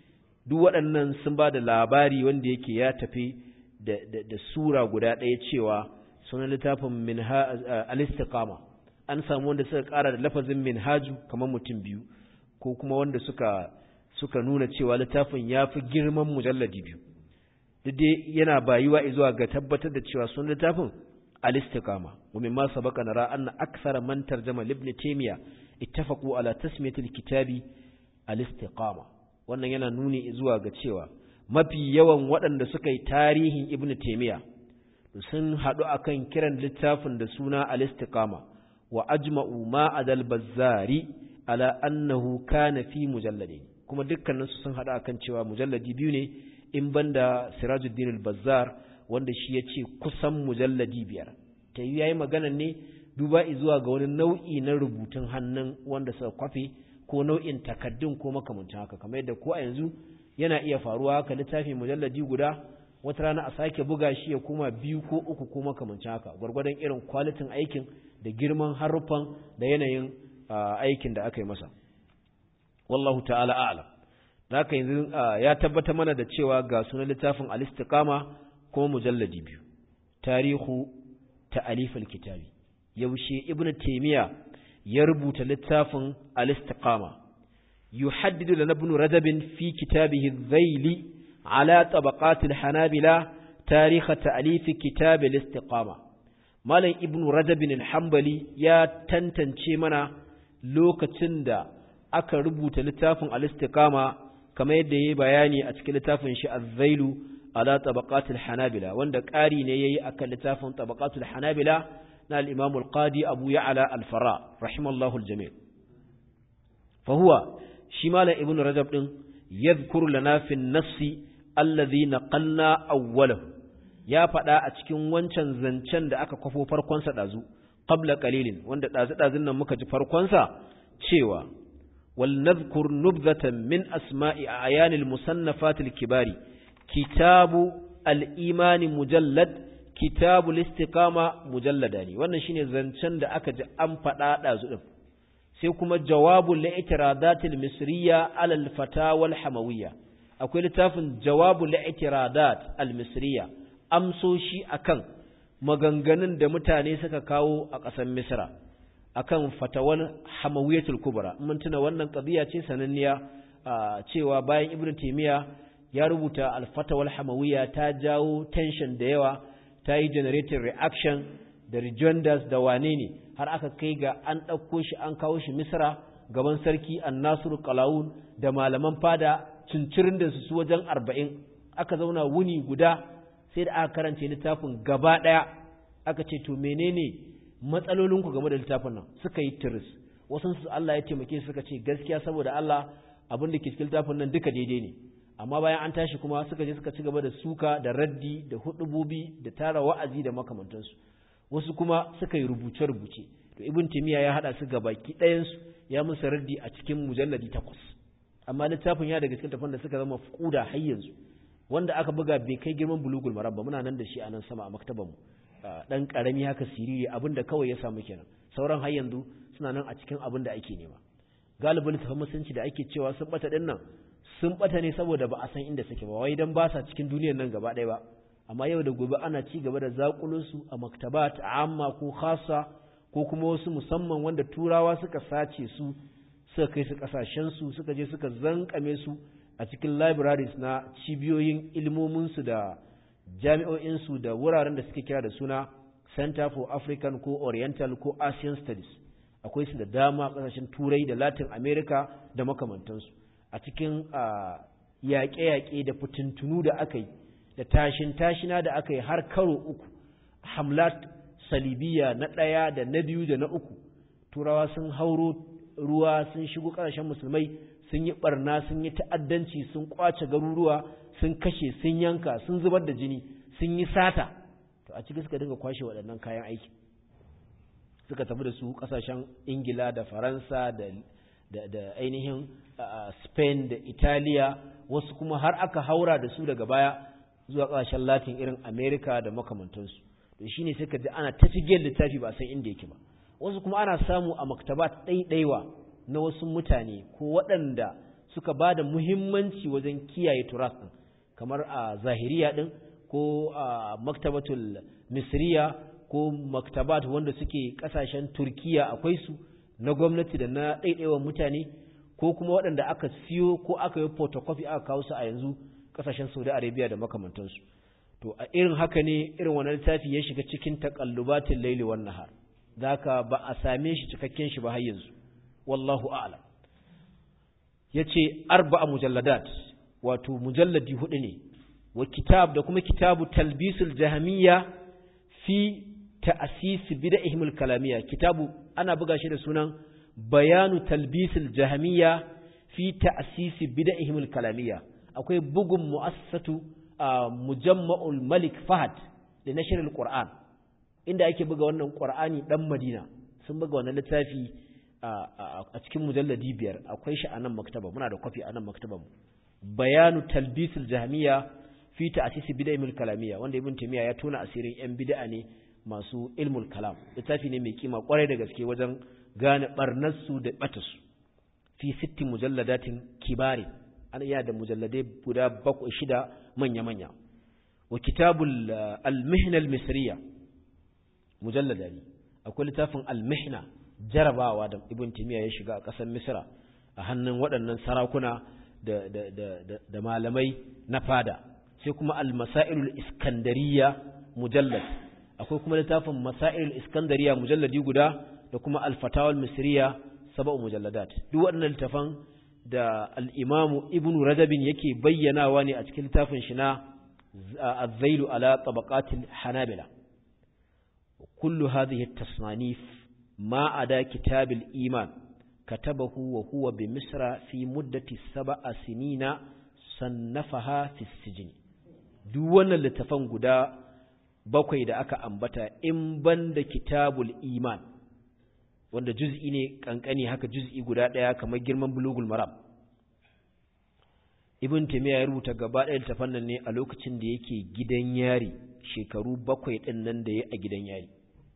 duk waɗannan sun ba da labari wanda yake ya tafi da, da, da sura guda ɗaya cewa sunan littafin minha al-istiqama an samu wanda suka ƙara da lafazin minhaju kamar mutum biyu ko kuma wanda suka suka nuna cewa littafin ya fi girman mujalladi biyu duk dai yana bayuwa zuwa ga tabbatar da cewa sunan littafin al-istiqama wa mimma sabaqa nara anna akthara man tarjama ibn taymiya ittafaqu ala tasmiyati al-kitabi al-istiqama wannan yana nuni zuwa ga cewa mafi yawan waɗanda suka yi tarihin ibn taymiya sun haɗu akan kiran littafin da suna al-istiqama wa ajma'u ma adal bazzari ala annahu kana fi mujalladin kuma dukkanin su sun haɗu akan cewa mujalladi biyu ne in banda sirajuddin al-bazzar wanda shi yace kusan mujalladi biyar ta yi yayi magana ne duba zuwa ga wani nau'i na rubutun hannun wanda suka kwafe ko nau'in takaddun ko makamancin haka kamar yadda ko a yanzu yana iya faruwa haka littafi mujalladi guda wata rana a sake buga shi ya kuma biyu ko uku ko makamancin haka gwargwadon irin kwalitin aikin da girman haruffan da yanayin aikin da aka yi masa wallahu ta'ala a'lam haka yanzu ya tabbata mana da cewa ga sunan littafin al-istiqama kuma mujalladi biyu tarihu ta'alif al-kitabi yaushe ibnu taymiya ya rubuta littafin al-istiqama yuhaddidu lana ibn rajab fi kitabihi adh-dhayli ala tabaqat al-hanabila tarikh ta'alif kitab al-istiqama malam ibn rajab al-hanbali ya tantance mana lokacin da aka rubuta littafin al-istiqama kamar yadda yayi bayani a cikin littafin shi adh-dhaylu ala tabaqat al-hanabila wanda ƙari ne yayi akan littafin tabaqat al-hanabila na al-imam al-qadi abu ya'la al-fara rahimallahu al-jami' fa huwa shi malam ibn rajab din yadhkuru lana fi an-nass alladhi naqalna awwalahu ya faɗa a cikin wancan zancen da aka kwafo farkon sa dazu qabla qalilin wanda dazu dazun nan muka ji farkon sa cewa wal nadhkur nubdhatan min asma'i ayanil musannafat al-kibari kitabu al-imani mujallad kitabu al-istiqama mujalladani wannan shine zancen da aka ji an faɗa ɗazu ɗin sai kuma jawabul li'tiradat al-misriya ala al-fatawa al-hamawiyya akwai littafin jawabul li'tiradat al-misriya amsoshi akan maganganun da mutane suka kawo a ƙasar misra akan fatawar hamawiyatul kubra mun tuna wannan qadiya ce sananniya cewa bayan ibnu taymiya ya rubuta alfatawal hamawiya ta jawo tension da yawa ta yi generating reaction da rejoinders da wane ne har aka kai ga an ɗauko shi an kawo shi misra gaban sarki an nasiru kalawun da malaman fada cincirin da su wajen arba'in aka zauna wuni guda sai da aka karance littafin gaba ɗaya aka ce to menene matsalolinku game da littafin nan suka yi tiris wasu su Allah ya taimake suka ce gaskiya saboda Allah abin da ke cikin littafin nan duka daidai ne amma bayan an tashi kuma suka je suka ci gaba da suka da raddi da hudububi da tara wa'azi da makamantansu wasu kuma suka yi rubuce-rubuce to ibn timiya ya hada su gabaki ɗayansu ya musu raddi a cikin mujalladi takwas amma littafin ya daga cikin tafan da suka zama kuda har yanzu wanda aka buga bai kai girman bulugul marabba muna nan da shi a nan sama a maktaban mu dan karami haka siriri abinda kawai ya samu kenan sauran har yanzu suna nan a cikin abin da ake nema galibin littafin musulunci da ake cewa sun bata din nan sun bata ne saboda ba a san inda suke ba wai dan ba sa cikin duniyar nan gaba ɗaya ba amma yau da gobe ana ci gaba da zakulun su a maktabat amma ko khassa ko kuma wasu musamman wanda turawa suka sace su suka kai su kasashen su suka je suka zankame su a cikin libraries na cibiyoyin ilmomin su da jami'o'in su da wuraren da suke kira da suna Center for African ko Oriental ko Asian Studies akwai su da dama kasashen turai da Latin America da makamantansu a cikin yaƙe-yaƙe da fitintunu da aka yi da tashin-tashina da aka yi har karo uku hamlat salibiya na ɗaya da na biyu da na uku turawa sun hauro ruwa sun shigo ƙasashen musulmai sun yi ɓarna sun yi ta'addanci sun ƙwace garuruwa sun kashe sun yanka sun zubar da jini sun yi sata to a ciki suka dinga kwashe waɗannan kayan aiki suka tafi da su ƙasashen ingila da faransa da da ainihin Spain da Italiya wasu kuma har aka haura da su daga baya zuwa ƙasashen Latin irin America da makamantansu to shine sai ka ji ana ta cigiyar littafi ba san inda yake ba wasu kuma ana samu a maktabat ɗaiɗaiwa na wasu mutane ko waɗanda suka ba da muhimmanci wajen kiyaye turas ɗin kamar a zahiriya ɗin ko a maktabatul misriya ko maktabat wanda suke ƙasashen turkiya akwai su na gwamnati da na ɗaiɗaiwan mutane ko kuma waɗanda aka siyo ko aka yi photocopy aka kawo su a yanzu ƙasashen saudi arabia da makamantansu to a irin haka ne irin wannan littafi ya shiga cikin taƙallubatin laili wan nahar zaka ba a same shi cikakken shi ba har yanzu wallahu a'lam yace arba'a mujalladat wato mujalladi hudu ne wa kitab da kuma kitabu talbisul jahmiyya fi ta'sis bid'ihim al-kalamiyya kitabu ana buga shi da sunan bayanu talbisul jahmiyya fi ta'sis bid'ihim al-kalamiyya akwai bugun mu'assatu mujamma'ul malik fahad da nashr al-qur'an inda ake buga wannan qur'ani dan madina sun buga wannan littafi a cikin mujalladi biyar akwai shi a nan maktaba muna da kwafi a nan maktaba mu bayanu talbisul jahmiya fi ta'sisi bid'il kalamiyya wanda ibn taymiya ya tona asirin yan bid'a ne masu ilmul kalam littafi ne mai kima kwarai da gaske wajen gane barnar su da bata su fi sitti mujalladatin kibari an iya da mujalladai guda bakwai shida manya manya wa kitabul al-mihna al-misriya mujallada ne akwai littafin al-mihna jarabawa da ibn timiya ya shiga a ƙasar misra a hannun waɗannan sarakuna da, da, da, da, malamai na fada sai kuma al-masailul iskandariya mujallad akwai kuma littafin masailul iskandariya mujalladi guda da kuma al-fatawal misriya sab'u mujalladat duk waɗannan littafan da al-imamu ibnu rajabin yake bayyanawa ne a cikin littafin shi na az-zailu ala tabaqatil hanabila kullu hadhihi at-tasnif ما عدا كتاب الإيمان كتبه وهو بمصر في مدة سبع سنين صنفها في السجن دون اللتفن قدا bakwai da aka ambata in banda kitabul iman wanda juz'i ne kankani haka juz'i guda daya kamar girman bulugul maram ibn taymiya ya rubuta gaba ɗaya littafan nan ne a lokacin da yake gidan yari shekaru bakwai ɗin nan da ya a gidan yari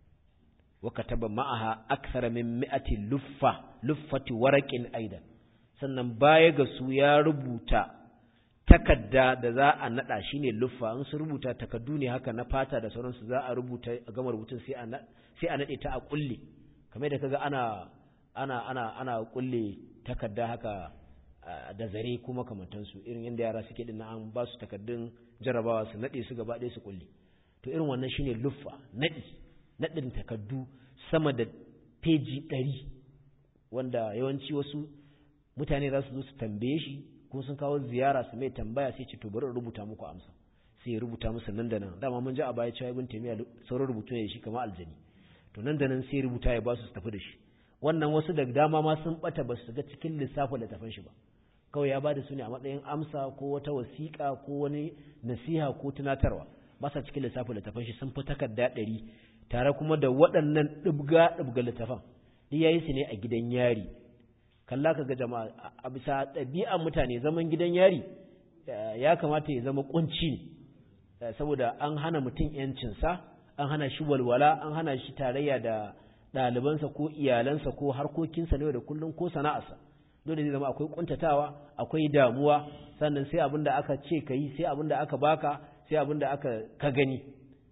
وكتب معها أكثر من مئة لفة لفة ورق أيضا sannan baya ga su ya rubuta takadda da za a nada shine luffa in su rubuta takaddu ne haka na fata da sauransu za a rubuta a gama rubutun sai a sai a nade ta a kulle kamar da kaga ana ana ana ana kulle takadda haka da zare kuma kamantansu irin yadda yara suke din an ba su takaddun jarabawa su nade su gaba ɗaya su kulle to irin wannan shine luffa nadi naɗin takardu sama da peji ɗari wanda yawanci wasu mutane za su zo su tambaye shi ko sun kawo ziyara su mai tambaya sai ce to bari rubuta muku amsa sai ya rubuta musu nan da nan dama mun ji a baya cewa ibn taymiya sauran rubutu ne shi kamar aljani to nan da nan sai rubuta ya ba su tafi da shi wannan wasu da dama ma sun bata ba su ga cikin lissafin littafin shi ba kawai ya ba da su ne a matsayin amsa ko wata wasiƙa ko wani nasiha ko tunatarwa ba sa cikin lissafin littafin shi sun fi takarda ɗari tare kuma da waɗannan ɗibga ɗibga littafan duk yayi su ne a gidan yari kalla ka ga jama'a a bisa ɗabi'an mutane zaman gidan yari ya kamata ya zama kunci ne saboda an hana mutum yancinsa an hana shi walwala an hana shi tarayya da ɗalibansa ko iyalansa ko harkokinsa ne da kullum ko sana'arsa dole zai zama akwai kuntatawa akwai damuwa sannan sai abin da aka ce ka yi sai abin da aka baka sai abin da aka ka gani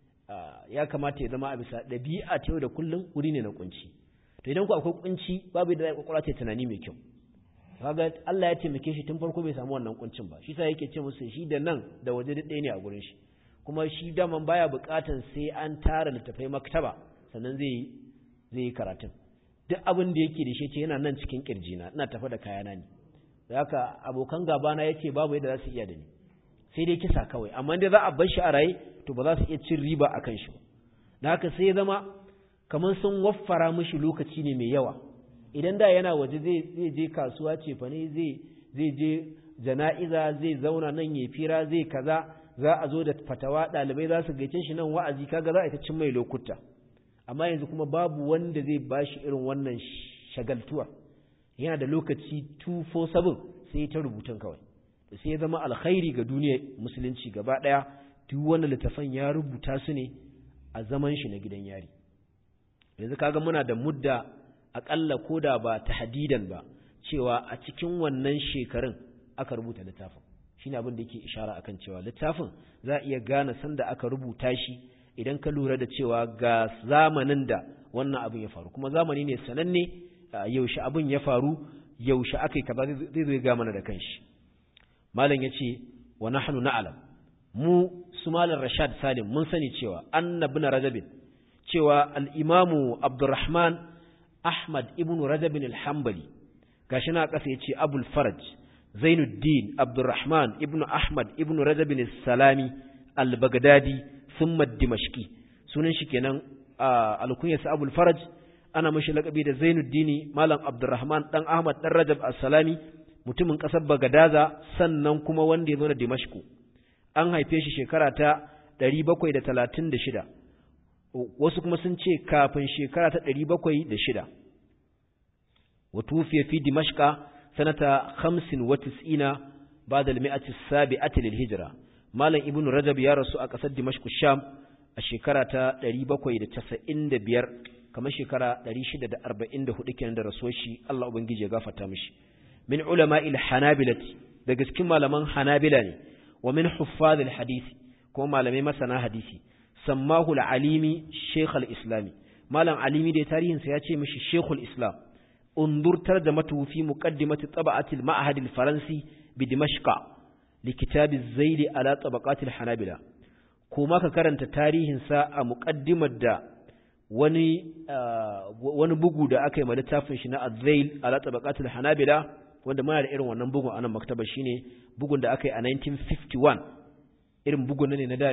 ya kamata ya zama a bisa ɗabi'a ta yau da kullum wuri ne na kunci to idan ku akwai kunci babu da kwakwalwa ta tunani mai kyau kaga Allah ya taimake shi tun farko bai samu wannan kuncin ba shi sa yake ce musu shi da nan da waje duk ɗaya ne a gurin shi kuma shi daman baya buƙatan sai an tara littafai maktaba sannan zai zai yi karatun duk abin da yake da shi ce yana nan cikin kirjina ina tafa da kayana ne da haka abokan gabana yace babu yadda za su iya da ni sai dai kisa kawai amma dai za a bar shi a raye to ba za su iya cin riba a kan shi ba da haka sai ya zama kamar sun waffara mishi lokaci ne mai yawa idan da yana waje zai je kasuwa ce fa ne zai zai je jana'iza zai zauna nan ya fira zai kaza za a zo da fatawa ɗalibai za su gaice shi nan wa'azi kaga za a ta cin mai lokuta amma yanzu kuma babu wanda zai bashi irin wannan shagaltuwa yana da lokaci 247 sai ta rubutun kawai sai ya zama alkhairi ga duniyar musulunci gaba ɗaya duk wannan littafan ya rubuta su ne a zaman shi na gidan yari yanzu kaga muna da mudda akalla koda ba tahdidan ba cewa a cikin wannan shekarun aka rubuta littafin shine abin da yake ishara akan cewa littafin za a iya gane sanda aka rubuta shi idan ka lura da cewa ga zamanin da wannan abin ya faru kuma zamani ne sananne yaushe abin ya faru yaushe aka yi kaza zai zo ga mana da kanshi malam yace wa nahnu na'lam mu su malam rashad salim mun sani cewa annabi na rajabin cewa al-imamu abdurrahman ahmad ibn rajabin al-hanbali gashi na kasa yace abul faraj zainuddin abdurrahman ibn ahmad ibn rajabin al-salami al-baghdadi thumma dimashqi sunan shi kenan al-kunyasa abul faraj ana mashi lakabi da zainuddini malam abdurrahman dan ahmad dan rajab as-salami mutumin kasar bagadaza sannan kuma wanda ya zo da dimashku an haife shi shekara ta 736 wasu kuma sun ce kafin shekara ta 706 wa tufiya fi dimashqa sanata 95 ba'da al-mi'ati as-sabi'ati lil-hijra malam ibnu rajab ya rasu a kasar dimashku sham a shekara ta 795 kamar shekara 644 kenan da rasuwar shi Allah ubangiji ya gafarta mishi min ulama'il hanabilati daga cikin malaman hanabila ne wa min huffazil hadisi kuma malamai masana hadisi sammahu al-alimi shaykh al-islami malam alimi da tarihin sa yace mishi shaykh al-islam undur tarjamatu fi muqaddimati tab'ati al-ma'had al-faransi bi dimashq li kitab az-zayl ala tabaqat al-hanabila kuma ka karanta tarihin sa a muqaddimar da wani wani bugu da aka yi ma littafin shi na az-zayl ala tabaqat al-hanabila wanda muna da irin wannan bugun a nan maktaba shine bugun da aka yi a 1951 irin bugun ne na da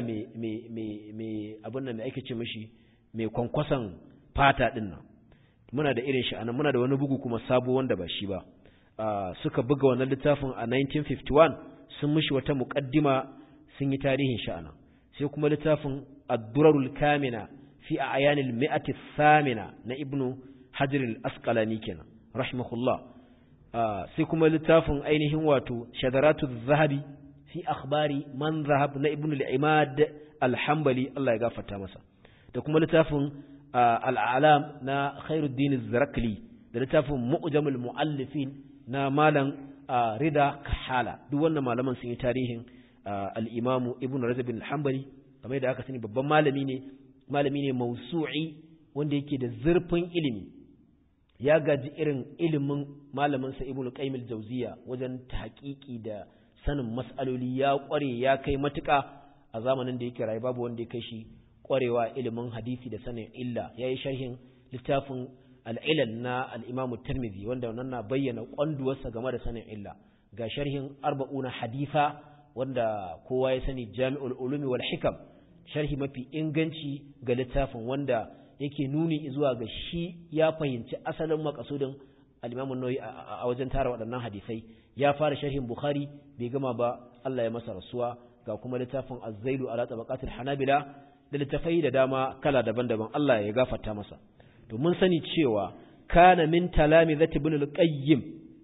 mai abin nan mai ake ce mashi mai kwankwason fata din nan muna da irin shi anan muna da wani bugu kuma sabo wanda ba shi ba suka buga wannan littafin a 1951 sun mishi wata muqaddima sun yi tarihin shi anan sai kuma littafin ad-durarul kamina fi ayanil mi'ati thamina na ibnu hajar al-asqalani kenan rahimahullah sai kuma littafin ainihin wato shadaratu zahabi fi akhbari man zahab na ibn al-imad al-hanbali Allah ya gafarta masa da kuma littafin al-alam na khairuddin az-zarakli da littafin mu'jamul muallifin na malam rida kahala duk wannan malaman sun yi tarihin al-imamu ibn rajab al-hanbali kamar da aka sani babban malami ne malami ne mausu'i wanda yake da zurfin ilimi ya gaji irin ilimin malaminsa ibnu qayyim al-jawziya wajen tahqiqi da sanin mas'aloli ya kware ya kai matuka a zamanin da yake rayu babu wanda ya kai shi kwarewa ilimin hadisi da sanin illa yayi sharhin littafin al-ilal na al-imam at-tirmidhi wanda wannan na bayyana kwanduwarsa game da sanin illa ga sharhin arba'una hadifa wanda kowa ya sani jami'ul ulumi wal hikam sharhi mafi inganci ga littafin wanda yake nuni zuwa ga shi ya fahimci asalin makasudin al-Imam nawawi a wajen tara waɗannan hadisai ya fara sharhin Bukhari bai gama ba Allah ya masa rasuwa ga kuma littafin Az-Zailu ala tabaqatil Hanabila da littafai da dama kala daban-daban Allah ya gafarta masa to mun sani cewa kana min talamizati ibn al-Qayyim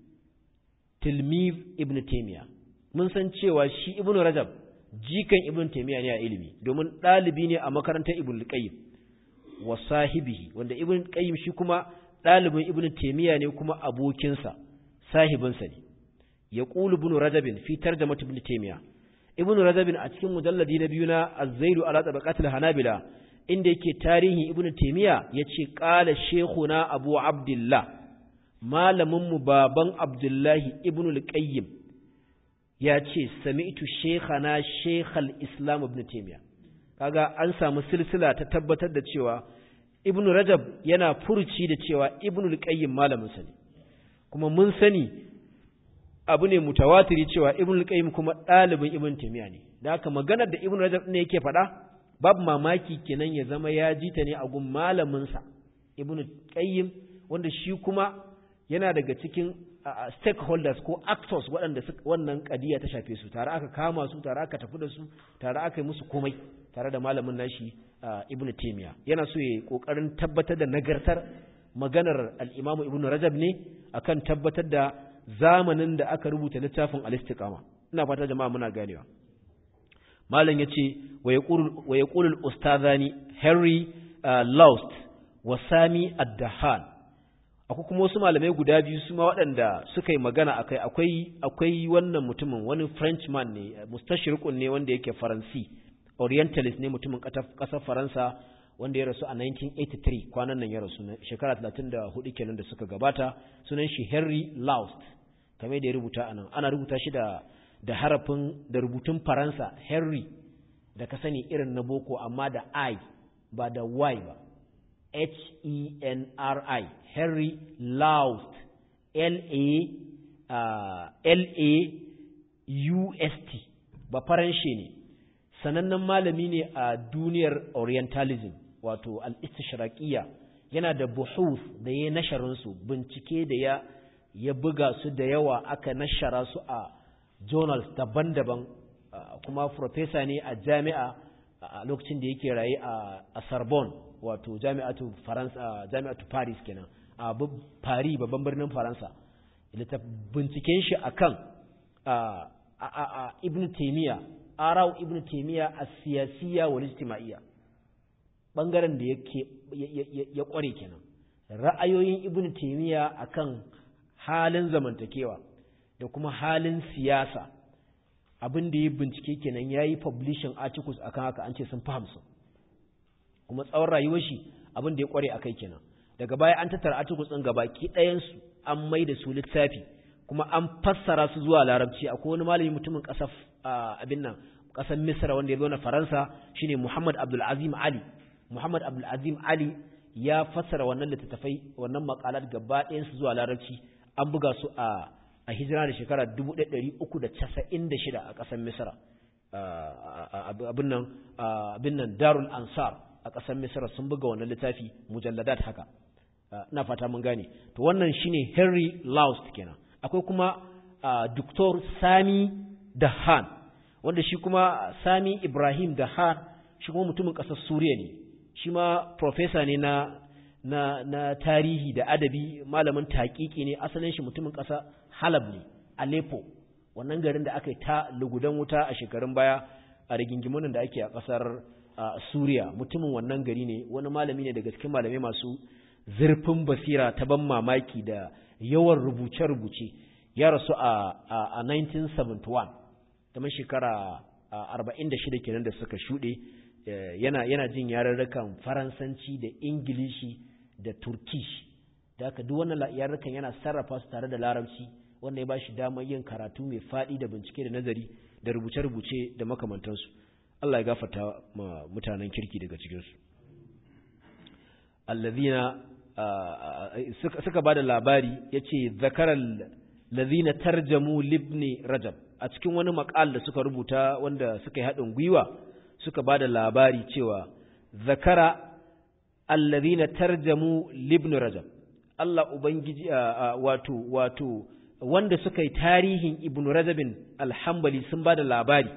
tilmiz ibn Taymiyyah mun san cewa shi ibn Rajab jikan ibn Taymiyyah ne a ilimi domin ɗalibi ne a makarantar ibn al-Qayyim wa sahibihi wanda ibn qayyim shi kuma dalibin ibn taymiya ne kuma abokinsa sahibinsa ne yaqulu ibn rajab fi tarjamat ibn taymiya ibn rajab a cikin mujalladi na biyu na az-zailu ala tabaqatil hanabila inda yake tarihin ibn taymiya yace qala shaykhuna abu abdullah malamin mu baban abdullahi ibn al-qayyim yace sami'tu shaykhana shaykhal islam ibn taymiya kaga an samu silsila ta tabbatar da cewa ibn rajab yana furuci da cewa ibn al-qayyim malamin sa ne kuma mun sani abu ne mutawatiri cewa ibn al-qayyim kuma dalibin ibn taymiya ne da haka maganar da ibn rajab ne yake faɗa babu mamaki kenan ya zama ya ji ta ne a gun malamin sa ibn qayyim wanda shi kuma yana daga cikin stakeholders ko actors waɗanda wannan kadiya ta shafe su tare aka kama su tare aka tafi da su tare aka yi musu komai tare da malamin nashi ibn taymiya yana so ya kokarin tabbatar da nagartar maganar al-imam ibn rajab ne akan tabbatar da zamanin da aka rubuta littafin al-istiqama ina fata jama'a muna ganewa malam yace wa yaqulu wa yaqulu al-ustadhani henry lost wa sami ad-dahan akwai kuma wasu malamai guda biyu su ma waɗanda suka yi magana akai akwai akwai wannan mutumin wani frenchman ne mustashriqun ne wanda yake faransi orientalist ne mutumin ƙasar faransa wanda ya rasu a 1983 kwanan nan ya rasu shekara 34 kenan da suka gabata sunan shi Henry Laust kamar da ya rubuta anan ana rubuta shi da da harafin da rubutun Faransa Henry da ka sani irin na boko amma da I ba da Y ba H E N R I Henry Laust L A L A U S T ba faranshe ne sanannen malami ne a duniyar orientalism wato al-istishraqiyya yana da buhuf da ya nasharin su bincike da ya ya buga su da yawa aka nashara su a journals daban-daban kuma professor ne a jami'a a lokacin da yake raye a Sorbonne wato jami'atu Faransa jami'atu Paris kenan a Paris babban birnin Faransa binciken shi akan a Ibn Taymiyyah arau ibn taymiya as-siyasiyya wal ijtima'iyya bangaren da yake ya kware kenan ra'ayoyin ibn taymiya akan halin zamantakewa da kuma halin siyasa abin da ya bincike kenan yayi publishing articles akan haka an ce sun fahimsu kuma tsawon rayuwar shi abin da ya kware akai kenan daga baya an tattara articles din gabaki ɗayan su an mai da su littafi kuma an fassara su zuwa larabci akwai wani malami mutumin ƙasar abin nan ƙasar misra wanda ya zo na faransa shine muhammad abdul azim ali muhammad abdul azim ali ya fassara wannan littattafai wannan makalat gaba ɗayan su zuwa larabci an buga su a a hijira da shekara 1396 a ƙasar misra abin nan abin nan darul ansar a ƙasar misra sun buga wannan littafi mujalladat haka ina fata mun gane to wannan shine henry laust kenan akwai kuma Dr. Sami Dahan wanda shi kuma Sami Ibrahim Dahan shi kuma mutumin ƙasar Suriya ne shi ma professor ne na na na tarihi da adabi malamin taƙiƙi ne asalin shi mutumin ƙasa Halab ne Aleppo wannan garin da aka yi ta lugudan wuta a shekarun baya a rigingimunan da ake a ƙasar Suriya mutumin wannan gari ne wani malami ne daga cikin malamai masu zurfin basira ta ban mamaki da yawan rubuce-rubuce ya rasu a 1971 kamar shekara 46 kenan da suka shuɗe yana yana jin yarurrukan faransanci da ingilishi da turkish da haka duk wannan yarurrukan yana sarrafa su tare da larabci wanda ya ba shi damar yin karatu mai faɗi da bincike da nazari da rubuce-rubuce da makamantansu Allah ya gafarta ma mutanen kirki daga cikinsu allazina suka ba da labari ya ce zakarar lazina tarjamu libni rajab a cikin wani makal da suka rubuta wanda suka yi haɗin gwiwa suka ba da labari cewa zakara allazina tarjamu libni rajab Allah Ubangiji wato wato wanda suka yi tarihin ibn rajabin alhambali sun ba da labari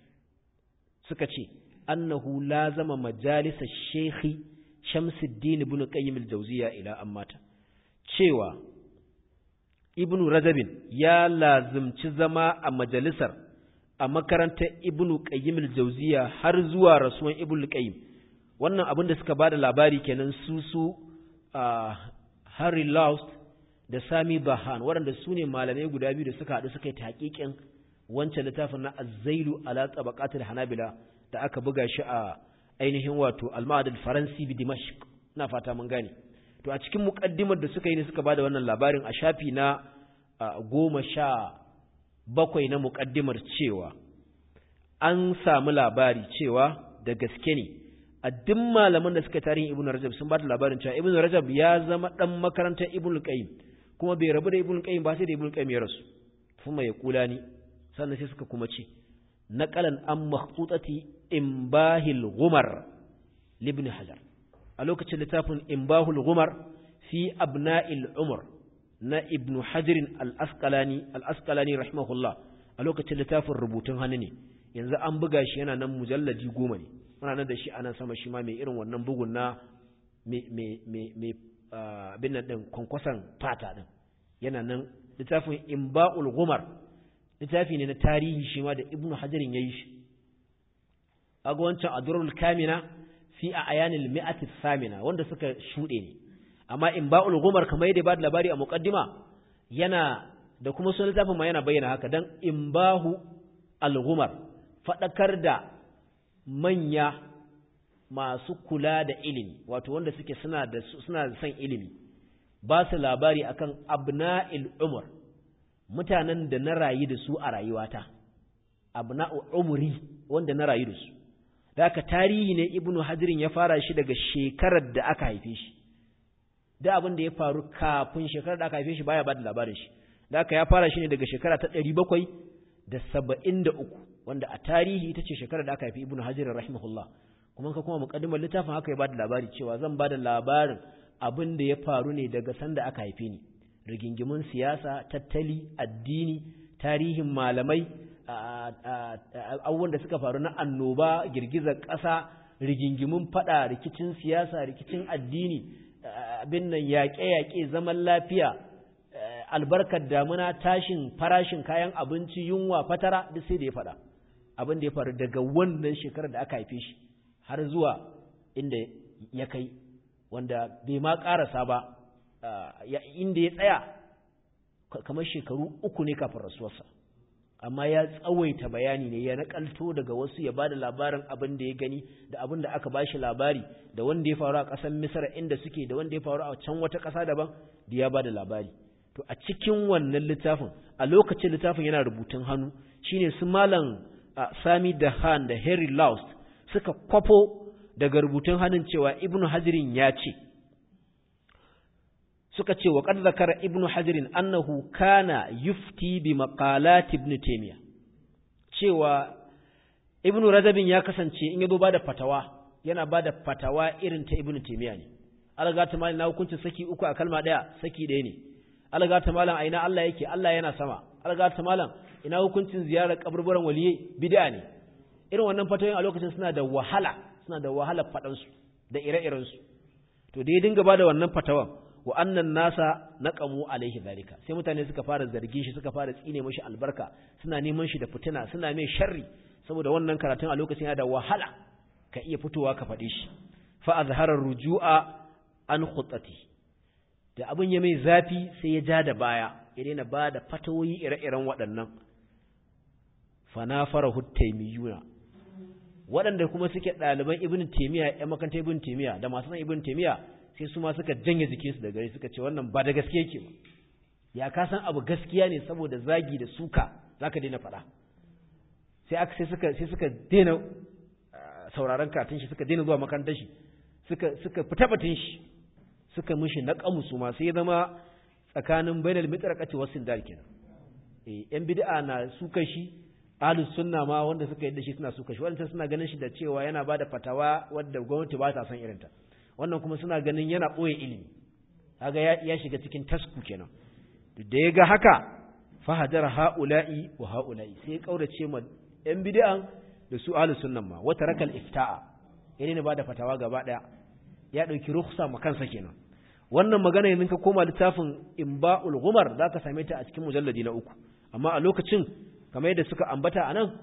suka ce annahu lazama majalisa shekhi Shamsuddin ibn Qayyim al-Jawziyya ila ammata cewa Ibn Rajabin ya lazimci zama a majalisar a makarantar Ibn Qayyim al-Jawziyya har zuwa rasuwan Ibn Qayyim wannan abin da suka bada labari kenan su su Harry Laust da Sami Bahan waɗanda su ne malamai guda biyu da suka haɗu suka yi taƙiƙin wancan littafin na Az-Zailu ala tabaqatil Hanabila da aka buga shi a ainihin wato al-ma'ad al-faransi bi dimashq ina fata mun gane to a cikin muqaddimar da suka yi ne suka bada wannan labarin a shafi na goma sha bakwai na muqaddimar cewa an samu labari cewa da gaske ne a duk malaman da suka tarihin ibnu rajab sun bada labarin cewa ibnu rajab ya zama dan makarantar ibnu qayyim kuma bai rabu da ibnu qayyim ba sai da ibnu qayyim ya rasu kuma ya kula ni sannan sai suka kuma ce naqalan an makhtutati imbahil gumar libni hajar a lokacin littafin imbahul gumar fi abna'il umar na ibnu hajarin al-asqalani al-asqalani rahimahullah a lokacin littafin rubutun hannu ne yanzu an buga shi yana nan mujalladi goma ne muna nan da shi ana sama shi ma mai irin wannan bugun na mai abin nan din kwankwason fata din yana nan littafin imba'ul gumar littafi ne na tarihi shi ma da ibnu hajarin ya yi shi aga wancan adurul kamina fi a ayanil mi'ati samina wanda suka shuɗe ne amma imba'ul ghumar kamar yadda ba da labari a muqaddima yana da kuma sunan littafin ma yana bayyana haka dan imbahu al-ghumar fadakar da manya masu kula da ilimi wato wanda suke suna da suna da son ilimi ba su labari akan abna'il umar mutanen da na rayu da su a rayuwata abna'u umri wanda na rayu da su da aka tarihi ne ibnu hajirin ya fara shi daga shekarar da aka haife shi da abin da ya faru kafin shekarar da aka haife shi baya ba da labarin shi da aka ya fara shi ne daga shekara ta ɗari bakwai da saba'in da uku wanda a tarihi ita ce shekarar da aka haifi ibnu hajirin rahimahullah kuma ka kuma muƙaddimar littafin haka ya ba da labari cewa zan ba da labarin abin da ya faru ne daga sanda aka haife ni rigingimun siyasa tattali addini tarihin malamai abubuwan da suka faru na annoba girgizar ƙasa rigingimun fada rikicin siyasa rikicin addini abin nan yaƙe-yaƙe zaman lafiya albarkar damuna tashin farashin kayan abinci yunwa fatara duk sai da ya faɗa abin da ya faru daga wannan shekarar da aka haife shi har zuwa inda ya kai wanda bai ma ƙarasa ba inda ya tsaya kamar shekaru uku ne kafin rasuwarsa amma ya tsawaita bayani ne ya nakalto daga wasu ya bada labarin abin da ya gani da abin da aka bashi labari da wanda ya faru a ƙasar Misra inda suke da wanda ya faru a can wata ƙasa daban da ya bada labari to a cikin wannan littafin a lokacin littafin yana rubutun hannu shine su malam Sami da Han da Harry Laust suka kwafo daga rubutun hannun cewa Ibn Hajirin ya ce suka ce wa qad zakara ibnu hajirin annahu kana yufti bi maqalat ibn taymiya cewa ibnu rajabin ya kasance in yazo bada fatawa yana bada fatawa irin ta ibnu taymiya ne alga ta malam na hukuncin saki uku a kalma daya saki daya ne alga ta malam aina Allah yake Allah yana sama alga ta malam ina hukuncin ziyarar kaburburan waliye bid'a ne irin wannan fatawoyin a lokacin suna da wahala suna da wahala fadan su da ire-iren su to da ya dinga bada wannan fatawan wa annan nasa naqamu alaihi zalika sai mutane suka fara zargin shi suka fara tsine mashi albarka suna neman shi da fitina suna mai sharri saboda wannan karatun a lokacin yana da wahala ka iya fitowa ka faɗi shi fa azhara rujua an khutati da abin ya mai zafi sai ya ja da baya ya daina ba da fatawoyi ire-iren waɗannan fa nafara hutaymiyuna waɗanda kuma suke ɗaliban ibn taymiya ƴan makarantar ibn taymiya da masu san ibn taymiya sai su ma suka janye jikinsu da gare suka ce wannan ba da gaske yake ba ya ka san abu gaskiya ne saboda zagi da suka zaka daina faɗa sai aka sai suka sai suka daina sauraron karatun shi suka daina zuwa makarantar shi suka suka fita batun shi suka mishi naqamu su ma sai zama tsakanin bainal mitraqati wasil dal kenan eh yan bid'a na suka shi ahlus sunna ma wanda suka yadda shi suna suka shi wanda suna ganin shi da cewa yana bada fatawa wadda gwamnati ba ta son irinta wannan kuma suna ganin yana ɓoye ilimi kaga ya shiga cikin tasku kenan da ya ga haka fahadar ha'ula'i wa ha'ula'i sai ya kaurace ma yan bid'an da su ahlus sunnan ma wata rakal ifta'a yana ne bada fatawa gaba daya ya dauki rukhsa ma kansa kenan wannan magana yanzu ka koma littafin imba'ul ghumar zaka same ta a cikin mujalladi na uku amma a lokacin kamar yadda suka ambata anan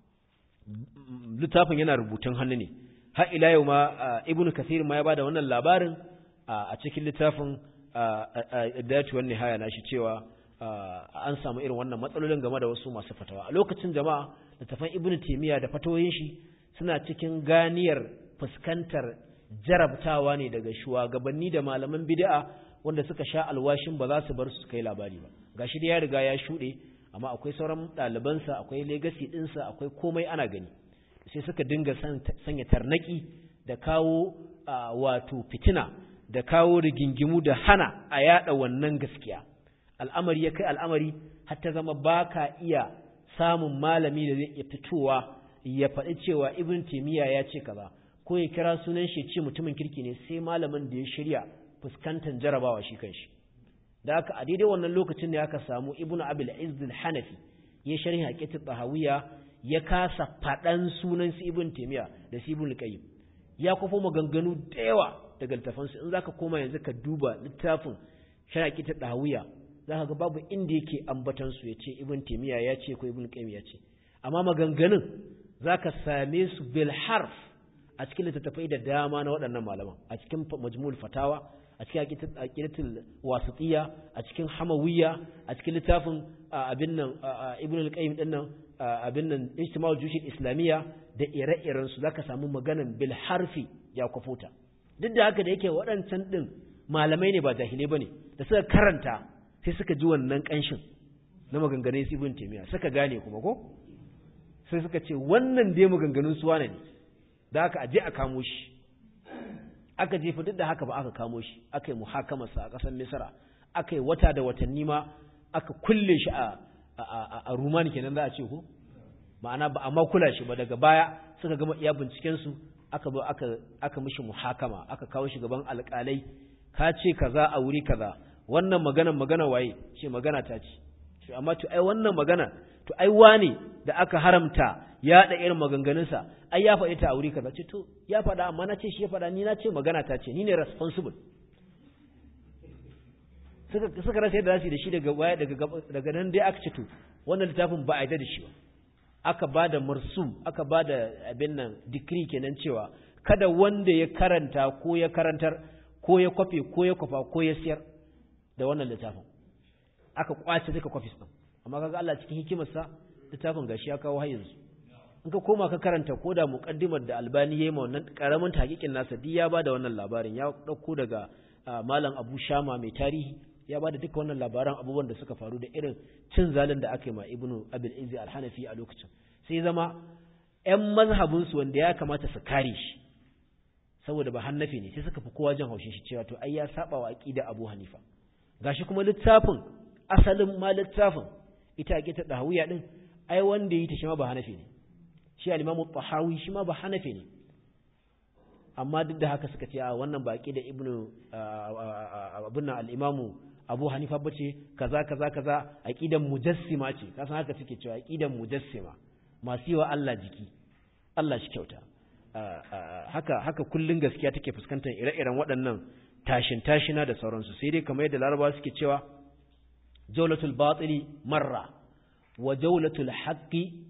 littafin yana rubutun hannu ne har ila yau ma ibnu kathir ma ya bada wannan labarin a cikin littafin datu wan nihaya nashi cewa an samu irin wannan matsalolin game da wasu masu fatawa a lokacin jama'a littafan ibnu taymiya da fatawoyin shi suna cikin ganiyar fuskantar jarabtawa ne daga shugabanni da malaman bid'a wanda suka sha alwashin ba za su bar su kai labari ba gashi da ya riga ya shuɗe amma akwai sauran ɗalibansa akwai legacy ɗinsa akwai komai ana gani sai suka dinga sanya tarnaki da kawo wato fitina da kawo rigingimu da hana a yada wannan gaskiya al'amari ya kai al'amari har ta zama baka iya samun malami da zai iya fitowa ya faɗi cewa ibn taymiya ya ce kaza ko ya kira sunan shi ce mutumin kirki ne sai malamin da ya shirya fuskantar jarabawa shi kanshi da haka a daidai wannan lokacin ne aka samu ibn abil izz al-hanafi ya sharhi haqiqat tahawiyya ya kasa faɗan sunan su ibn taymiya da su ibn qayyim ya kofo maganganu da yawa daga littafan su in zaka koma yanzu ka duba littafin sharaki ta dawiya zaka ga babu inda yake ambatan su yace ibn taymiya ya ce ko ibn qayyim ya ce amma maganganun zaka same su bil harf a cikin littattafai da dama na waɗannan malaman a cikin majmu'ul fatawa a a cikin aqidatul wasitiyya a cikin hamawiyya a cikin littafin abin nan ibn al-qayyim din nan abin nan ijtima'ul jushid islamiyya da ire-iren su zaka samu maganan bil harfi ya kufuta duk da haka da yake waɗancan din malamai ne ba jahilai bane da suka karanta sai suka ji wannan kanshin na maganganun ibn taymiya suka gane kuma ko sai suka ce wannan dai maganganun su wane ne da haka aje a kamo shi aka jefa duk da haka ba aka kamo shi aka yi muhakamarsa a ƙasar misra aka yi wata da watanni ma aka kulle shi a a rumani kenan za a ce ko ma'ana ba a ma kula shi ba daga baya suka gama iya binciken su aka zo aka aka mishi muhakama aka kawo shi gaban alƙalai ka ce kaza a wuri kaza wannan magana magana waye ce magana ta ce amma to ai wannan magana to ai wane da aka haramta ya da irin maganganunsa ai ya faɗi ta a wuri kaza ce to ya faɗa amma na ce shi ya faɗa ni na ce magana ta ce ni ne responsible suka suka rasa yadda zasu da shi daga waya daga daga nan dai aka ce to wannan littafin ba a yarda da shi ba aka ba da marsum aka ba da abin nan decree kenan cewa kada wanda ya karanta ko ya karantar ko ya kwafe ko ya kwafa ko ya siyar da wannan littafin aka kwace duka kwafis din amma kaga Allah cikin hikimarsa littafin gashi ya kawo har yanzu in ka koma ka karanta ko da muqaddimar da Albani yayi ma wannan karamin tahqiqin nasa duk ya bada wannan labarin ya dauko daga malam Abu Shama mai tarihi ya bada duka wannan labaran abubuwan da suka faru da irin cin zalin da aka yi ma Ibnu Abil Izzi Al-Hanafi a lokacin sai zama ƴan mazhabin su wanda ya kamata su kare shi saboda ba hannafi ne sai suka fi kowa jin haushin shi cewa to ai ya saba wa aqida Abu Hanifa gashi kuma littafin asalin ma littafin ita ake ta dahawiya din ai wanda yi ta shi ma ba hanafi ne shi al-imamu tahawi shi ma ba hanafi ne amma duk da haka suka ce a wannan baki da ibnu abun nan al-imamu abu hanifa bace kaza kaza kaza aqidan mujassima ce kasan haka suke cewa aqidan mujassima masu yi wa Allah jiki Allah shi kyauta haka haka kullun gaskiya take fuskantar ire-iren waɗannan tashin tashina da sauransu sai dai kamar yadda larabawa suke cewa jaulatul batili marra wa jaulatul haqqi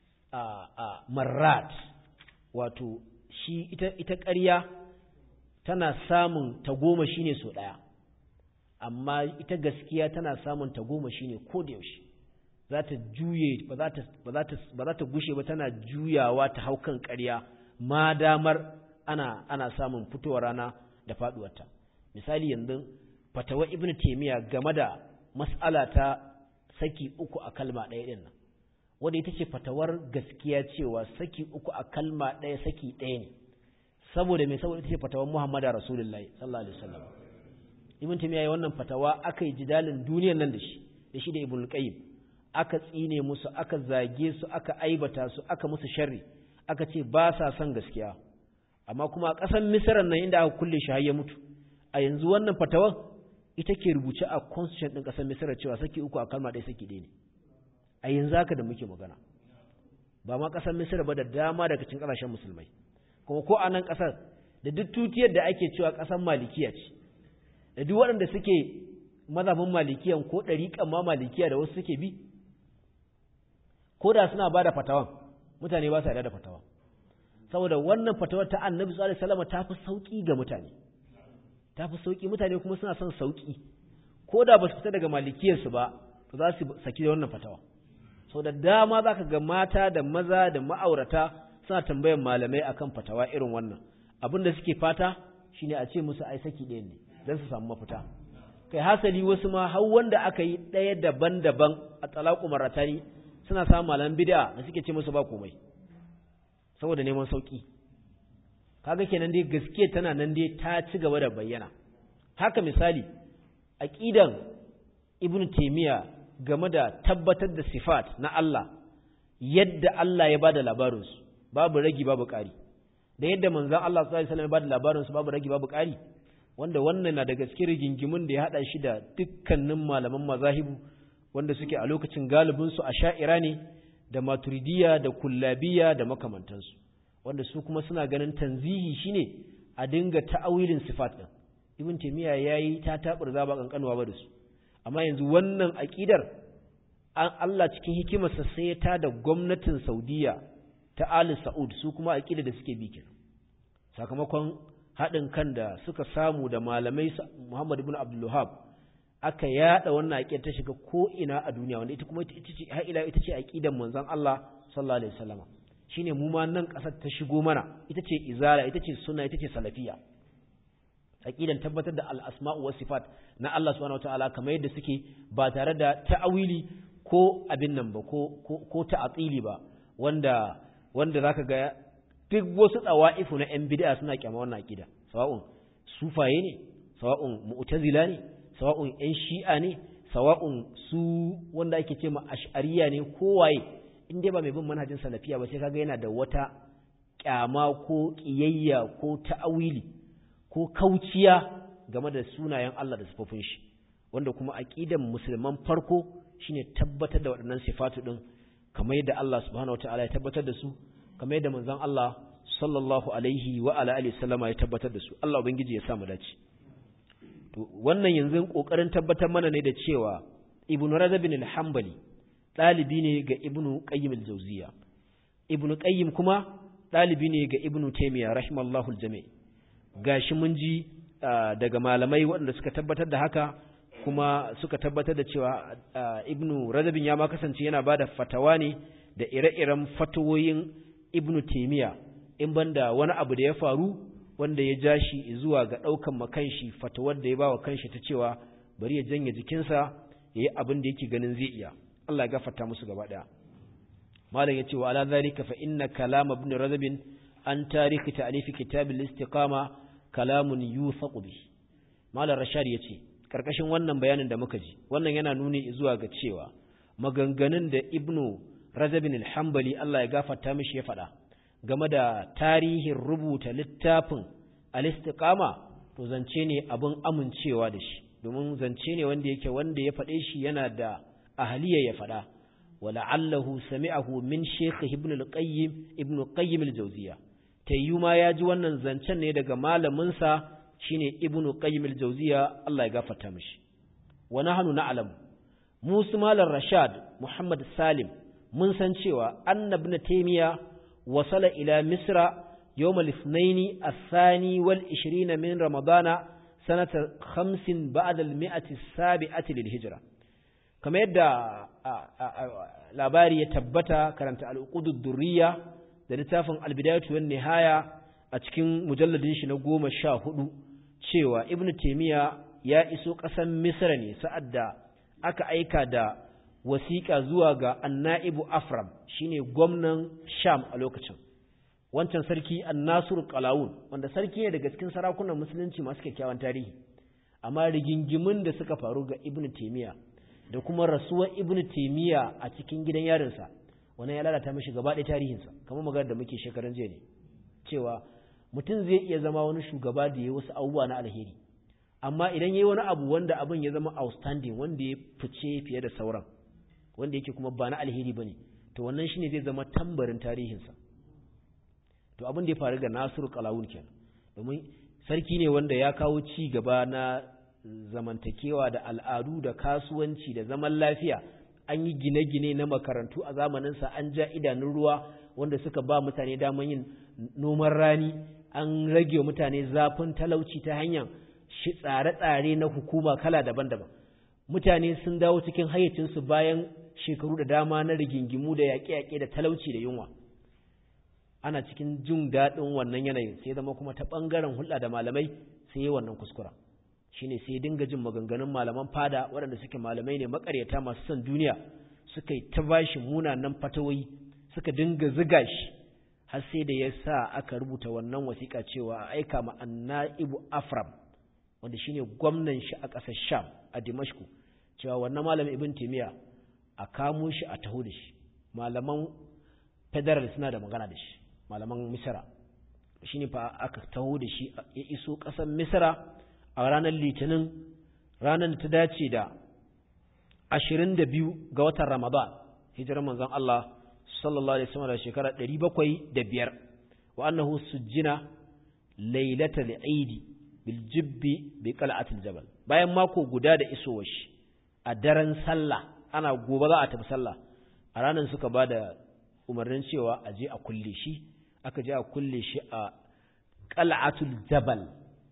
marrat wato shi ita ita ƙarya tana samun tagoma shine so ɗaya amma ita gaskiya tana samun tagoma shine ko da yaushe za ta juye ba za ta ba za ta ba za ta gushe ba tana juyawa ta hau kan ƙarya ma damar ana ana samun fitowar rana da faduwarta misali yanzu fatawa ibnu taymiya game da mas'ala ta saki uku a kalma ɗaya ɗin nan wanda ita ce fatawar gaskiya cewa saki uku a kalma ɗaya saki ɗaya ne saboda mai saboda ita ce fatawar muhammadu rasulullahi sallallahu alaihi wasallam ibn taymiya ya wannan fatawa aka yi jidalin duniyar nan da shi da shi da ibn qayyim aka tsine musu aka zage su aka aibata su aka musu sharri aka ce ba sa son gaskiya amma kuma a ƙasar misran nan inda aka kulle shi har ya mutu a yanzu wannan fatawar ita ke rubuce a constitution ɗin ƙasar misira cewa saki uku a kalma ɗaya saki ɗaya ne a yanzu haka da muke magana ba ma ƙasar misira ba da dama daga cikin ƙasashen musulmai kuma ko a nan ƙasar da duk tutiyar da ake cewa ƙasar malikiya ce da duk waɗanda suke mazhabin malikiyan ko ɗariƙan ma malikiya da wasu suke bi ko da suna ba da fatawan mutane ba su yarda da fatawa saboda wannan fatawar ta annabi sallallahu alaihi wasallam ta fi sauki ga mutane ta fi sauƙi mutane kuma suna son sauƙi ko da ba su fita daga malikiyarsu ba to za su saki da wannan fatawa sau da dama za ka ga mata da maza da ma'aurata suna tambayan malamai akan fatawa irin wannan abin da suke fata shine a ce musu ai saki ɗaya ne don su samu mafita kai hasali wasu ma har wanda aka yi ɗaya daban-daban a talaku maratani suna samun malaman bid'a da suke ce musu ba komai saboda neman sauƙi kaga kenan dai gaskiya tana nan dai ta ci gaba da bayyana haka misali aqidan ibnu taymiya game da tabbatar da sifat na Allah yadda Allah ya bada labarin su babu ragi babu ƙari da yadda manzon Allah sallallahu alaihi wasallam ya bada labarin su babu ragi babu ƙari wanda wannan na daga cikin rigingimun da ya hada shi da dukkanin malaman mazahibu wanda suke a lokacin galibin su asha'ira ne da maturidiyya da kullabiya da makamantansu wanda su kuma suna ganin tanzihi shine a dinga ta'awilin sifat din ibn taymiya yayi ta taburza ba kankanuwa ba da su amma yanzu wannan aqidar an Allah cikin hikimarsa sai ya tada gwamnatin Saudiya ta Ali Saud su kuma aqida da suke bi kenan sakamakon haɗin kan da suka samu da malamai Muhammad ibn Abdul Wahhab aka yada wannan aqida ta shiga ko ina a duniya wanda ita kuma ita ce har ila ita ce aqidan manzon Allah sallallahu alaihi wasallam shine mu ma nan kasar ta shigo mana ita ce izara ita ce sunna ita ce salafiya aqidan tabbatar da al-asma'u was sifat na Allah subhanahu wataala kamar yadda suke ba tare da ta'awili ko abin nan ba ko ko ta'atili ba wanda wanda zaka ga duk wasu tsawa'ifu na yan bid'a suna kyama wannan aqida sawa'un sufaye ne sawa'un mu'tazila ne sawa'un yan shi'a ne sawa'un su wanda ake ce ma ash'ariya ne kowaye in dai ba mai bin manhajin salafiya ba sai kaga yana da wata kyama ko kiyayya ko ta'awili ko kauciya game da sunayen Allah da sifofin shi wanda kuma aqidan musulman farko shine tabbatar da waɗannan sifatu din kamar yadda Allah subhanahu wataala ya tabbatar da su kamar yadda manzon Allah sallallahu alaihi wa ala alihi sallama ya tabbatar da su Allah ubangiji ya sa mu dace to wannan yanzu kokarin tabbatar mana ne da cewa ibnu rajab bin al-hanbali dalibi ne ga ibnu qayyim al-jawziya ibnu qayyim kuma dalibi ne ga ibnu taymiya rahimallahu al-jami' gashi mun ji daga malamai waɗanda suka tabbatar da haka kuma suka tabbatar da cewa ibnu rajabin ya ma kasance yana bada fatawa ne da ire-iren fatawoyin ibnu taymiya in banda wani abu da ya faru wanda ya ja shi zuwa ga ɗaukan makanshi fatawar da ya ba wa kanshi ta cewa bari ya janye jikinsa ya yi abin da yake ganin zai iya Allah ya gafarta musu gaba ɗaya malam ya ce wa ala zalika fa inna kalam ibn razab an tarihi ta'rif kitab al-istiqama kalamun yuthaqu bi malam rashad ya ce karkashin wannan bayanin da muka ji wannan yana nuni zuwa ga cewa maganganun da ibnu razab al-hanbali Allah ya gafarta mishi ya faɗa game da tarihin rubuta littafin al-istiqama to zance ne abin amincewa da shi domin zance ne wanda yake wanda ya faɗe shi yana da ahliya ya faɗa wala'allahu sami'ahu min shaykh ibn al-qayyim ibn qayyim al-jawziya tayyuma ya ji wannan zancen ne daga malamin sa shine ibn qayyim al-jawziya Allah ya gafarta mishi wa nahnu na'lam musu malar rashad muhammad salim mun san cewa annabna taymiya وصل إلى مصر يوم الاثنين الثاني والعشرين من رمضان سنة خمس بعد المئة السابعة للهجرة كما يدى labari ya tabbata karanta al'uqudud durriya da littafin albidayatu wan nihaya a cikin mujalladin shi na goma sha hudu cewa ibn taymiya ya iso ƙasar misra ne sa'ad da aka aika da wasiƙa zuwa ga anna'ibu afram shine gwamnan sham a lokacin wancan sarki annasur qalawun wanda sarki ne daga cikin sarakunan musulunci masu kyakkyawan tarihi amma rigingimin da suka faru ga ibnu taymiya da kuma rasuwar ibnu taymiya a cikin gidan yarinsa wannan ya lalata mishi gaba ɗaya tarihinsa kamar magana da muke shekaran jiya ne cewa mutum zai iya zama wani shugaba da ya wasu abubuwa na alheri amma idan yayi wani abu wanda abin ya zama outstanding wanda ya fice fiye da sauran wanda yake kuma ba na alheri bane to wannan shine zai zama tambarin tarihinsa to abin da ya faru ga Nasiru Qalawun kenan domin sarki ne wanda ya kawo ci gaba na zamantakewa da al'adu da kasuwanci da zaman lafiya an yi gine-gine na makarantu a zamaninsa an ja idanun ruwa wanda suka ba mutane daman yin noman rani an rage wa mutane zafin talauci ta hanyar shi tsare-tsare na hukuma kala daban-daban mutane sun dawo cikin hayyacinsu bayan shekaru da dama na rigingimu da yaƙe-yaƙe da talauci da yunwa ana cikin jin daɗin wannan yanayin sai zama kuma ta ɓangaren hulɗa da malamai sai yi wannan kuskura shine sai dinga jin maganganun malaman fada waɗanda suke malamai ne makaryata masu son duniya suka yi ta bashi munanan fatawoyi suka dinga ziga shi har sai da ya sa aka rubuta wannan wasiƙa cewa a aika ma anna'ibu afram wanda shine gwamnan shi a ƙasar sham a dimashku cewa wannan malamin ibn timiya a kamo shi a taho da shi malaman federal suna da magana da shi malaman misra shine fa aka taho da shi ya iso ƙasar misra a ranar litinin ranar da ta dace da ashirin da biyu ga watan ramadan hijirar manzon Allah sallallahu alaihi wasallam da shekara ɗari bakwai da biyar wa annahu sujjina lailatal aidi bil jibbi bi qal'atil jabal bayan mako guda da isowar shi a daren sallah ana gobe za a tafi sallah a ranar suka ba da umarnin cewa a je a kulle shi aka je a kulle shi a qal'atul jabal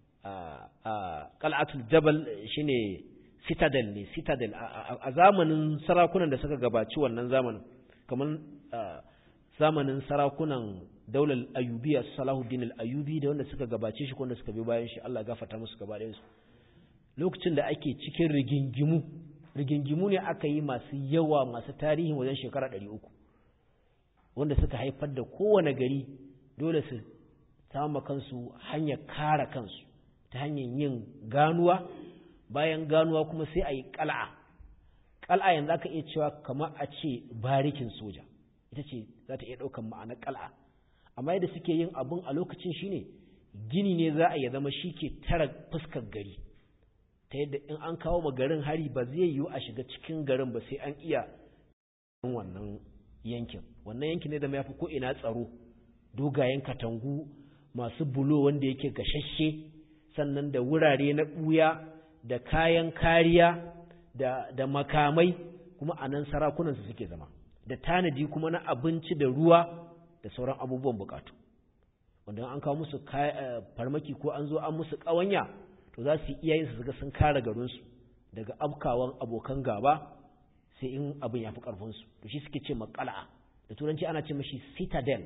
qal'atul jabal shine citadel ne citadel a zamanin sarakunan da suka gabaci wannan zamanin kamar zamanin sarakunan daular ayubiya salahuddin al-ayubi da wanda suka gabace shi wanda suka bi bayan shi Allah gafarta musu gaba ɗayan su lokacin da ake cikin rigingimu rigingimu ne aka yi masu yawa masu tarihin wajen shekara ɗari uku wanda suka haifar da kowane gari dole su samu kansu hanyar kare kansu ta hanyar yin ganuwa bayan ganuwa kuma sai a yi ƙal'a ƙal'a yanzu aka iya cewa kamar a ce barikin soja ita ce za ta iya ɗaukan ma'anar ƙal'a amma yadda suke yin abin a lokacin shine gini ne za a ya zama shi ke tara fuskar gari ta yadda in an kawo ma garin hari ba zai yiwu a shiga cikin garin ba sai an iya wannan yankin wannan yankin ne da ya fi ko'ina tsaro dogayen katangu masu bulo wanda yake gashashe sannan da wurare na ɓuya da kayan kariya da, da makamai kuma a nan sarakunansu suke zama da tanadi kuma na abinci da ruwa da sauran abubuwan bukatu wanda an kawo musu farmaki ko an zo an musu ƙawanya to za su iya yin su ga sun kare garinsu daga afkawan abokan gaba sai in abin ya fi ƙarfinsu to shi suke ce makala'a da turanci ana ce mashi citadel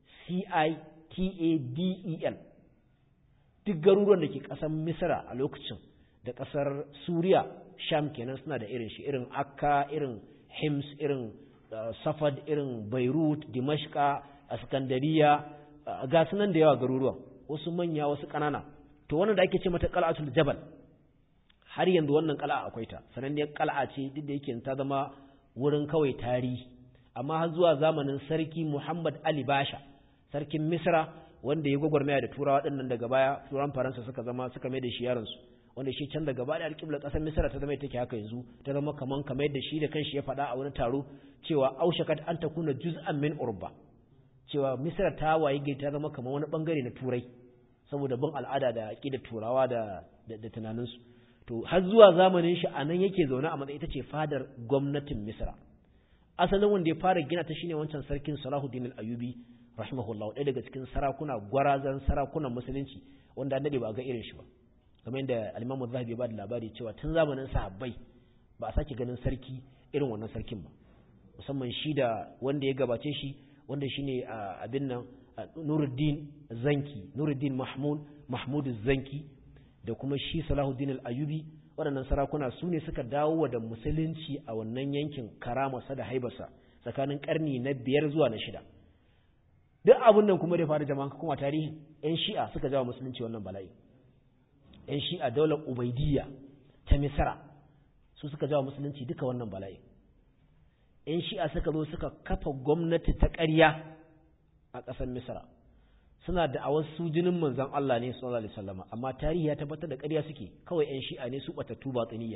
c-i-t-a-d-e-l duk garuruwan da ke ƙasar misra a lokacin da ƙasar suriya sham kenan suna da irin shi irin akka irin hims irin safad irin beirut dimashka askandariya ga sunan da yawa garuruwan wasu manya wasu ƙanana to wannan da ake ce mata qal'atul jabal har yanzu wannan qal'a akwai ta sananniyar qal'a ce duk da yake ta zama wurin kawai tarihi amma har zuwa zamanin sarki Muhammad Ali Basha sarkin Misra wanda ya gwagwarmaya da turawa dinnan daga baya turan Faransa suka zama suka mai da shi yaron su wanda shi can daga baya alƙiblar ƙasar Misra ta zama take haka yanzu ta zama kaman kamar yadda shi da kanshi ya faɗa a wani taro cewa aushakat an takuna juz'an min urba cewa Misra ta waye gai ta zama kamar wani bangare na turai saboda bin al'ada da da turawa da da tunaninsu to har zuwa zamanin shi anan yake zaune a matsayin ita ce fadar gwamnatin Misra asalin wanda ya fara gina ta shine wancan sarkin Salahuddin al-Ayyubi rahimahullah ɗaya daga cikin sarakuna gwarazan sarakunan musulunci wanda annabi ba ga irin shi ba kamar yadda al-Imam Az-Zahabi ya ba da labari cewa tun zamanin sahabbai ba a sake ganin sarki irin wannan sarkin ba musamman shi da wanda ya gabace shi wanda shine abin nan Nuruddin Zanki Nuruddin Mahmud Mahmud Zanki da kuma shi Salahuddin al-Ayyubi waɗannan sarakuna su ne suka dawo da musulunci a wannan yankin karamarsa da haibarsa tsakanin ƙarni na biyar zuwa na shida duk abin nan kuma da faru jama'a kuma tarihi yan shi'a suka jawo musulunci wannan bala'i yan shi'a daular ubaidiyya ta misra su suka jawo musulunci duka wannan bala'i yan shi'a suka zo suka kafa gwamnati ta ƙarya a ƙasar misra suna da awar su jinin manzon Allah ne sallallahu alaihi wasallam amma tarihi ya tabbatar da ƙarya suke kawai ƴan shi'a ne su batattu batiniya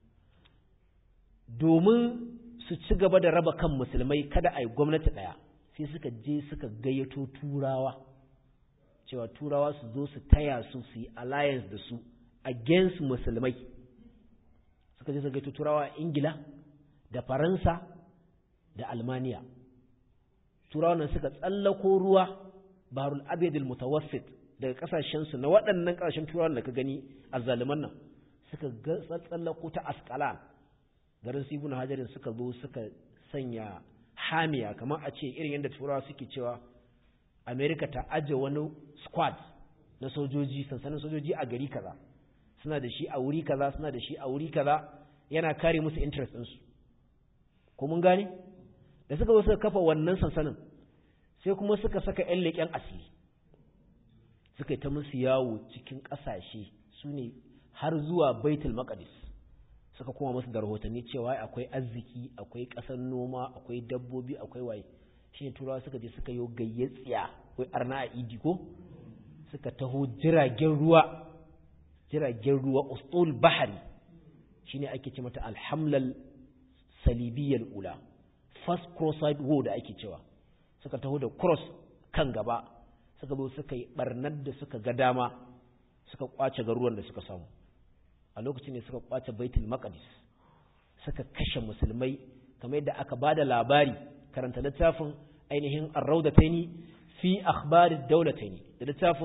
domin su ci gaba da raba kan musulmai kada a yi gwamnati ɗaya sai suka je suka gayyato turawa cewa turawa su zo su taya su su yi alliance da su against musulmai suka je su gayyato turawa a ingila da faransa da almaniya turawa nan suka tsallako ruwa baharul abedul mutawassit daga kasashen su na waɗannan kasashen turawan da ka gani azzaliman nan suka ga tsallako ta asqalan garin su ibn hajarin suka zo suka sanya hamiya kamar a ce irin yadda turawa suke cewa america ta aje wani squad na sojoji sansanin sojoji a gari kaza suna da shi a wuri kaza suna da shi a wuri kaza yana kare musu interest ɗinsu ko mun gane da suka zo suka kafa wannan sansanin sai kuma suka saka 'yan leƙen asiri suka yi ta musu yawo cikin ƙasashe su ne har zuwa baitul maqdis suka kuma musu da rahotanni cewa akwai arziki akwai ƙasar noma akwai dabbobi akwai waye shine turawa suka je suka yi gayyatsiya akwai arna a idi ko suka taho jiragen ruwa jiragen ruwa ustul bahari shine ake ce mata alhamlal salibiyyal ula first cross-side war da ake cewa suka taho da cross kan gaba suka zo suka yi barnar da suka ga dama suka kwace garuruwan da suka samu a lokacin ne suka kwace baitul maqdis suka kashe musulmai kamar yadda aka bada labari karanta littafin ainihin ar-rawdataini fi akhbarid dawlataini da littafin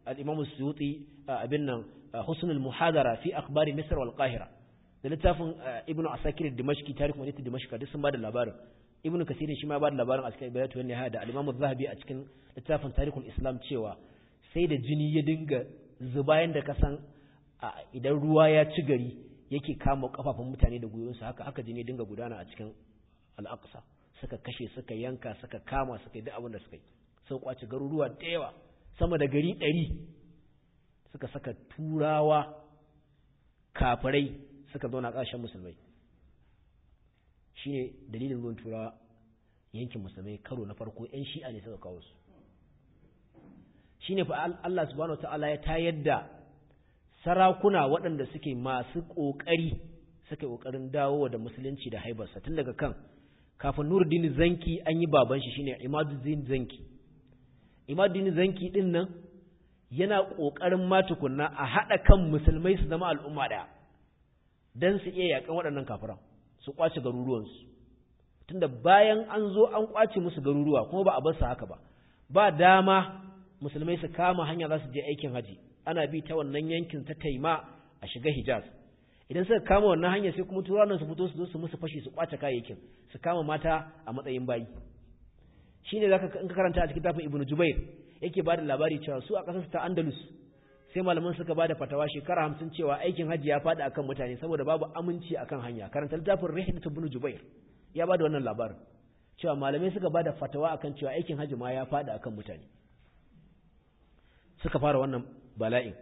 al-imam suyuti abin nan husnul muhadara fi akhbari misr wal qahira da littafin ibnu asakir dimashqi tarikh madinatu dimashq duk sun bada labarin ibnu kasir shi ma bada labarin a cikin bayatu wani hada al-imam az-zahabi a cikin littafin tarikhul islam cewa sai da jini ya dinga zuba yanda ka san idan ruwa ya ci gari yake kama kafafun mutane da gwiwonsu haka haka jini dinga gudana a cikin al-aqsa suka kashe suka yanka suka kama suka yi duk abin da suka yi sun kwace garuruwa da yawa sama da gari ɗari suka saka turawa kafirai suka zauna ƙasashen musulmai shi ne dalilin zuwan turawa yankin musulmai karo na farko 'yan shi'a ne suka kawo su shi ne fa Allah subhanahu ta'ala ya tayar da sarakuna waɗanda suke masu ƙoƙari suka ƙoƙarin dawo da musulunci da haibarsa tun daga kan kafin nuruddin zanki an yi baban shi shine imaduddin zanki imaduddin zanki din nan yana ƙoƙarin ma tukunna a haɗa kan musulmai su zama al'umma ɗaya don su iya yaƙan waɗannan kafiran su ƙwace garuruwansu tunda bayan an zo an ƙwace musu garuruwa kuma ba a bar su haka ba ba dama musulmai su kama hanya za su je aikin haji ana bi ta wannan yankin ta taima a shiga hijaz idan suka kama wannan hanya sai kuma turawan su fito su zo su musu fashi su ƙwace kayayyakin su kama mata a matsayin bayi shine zaka in ka karanta a cikin tafin ibnu jubair yake ba da labari cewa su a ƙasar ta andalus sai malaman suka ba da fatawa shekara hamsin cewa aikin hajji ya faɗi akan mutane saboda babu aminci akan hanya karanta littafin rahilatu ibn jubair ya ba da wannan labarin cewa malamai suka ba da fatawa akan cewa aikin hajji ma ya faɗi akan mutane suka fara wannan bala'in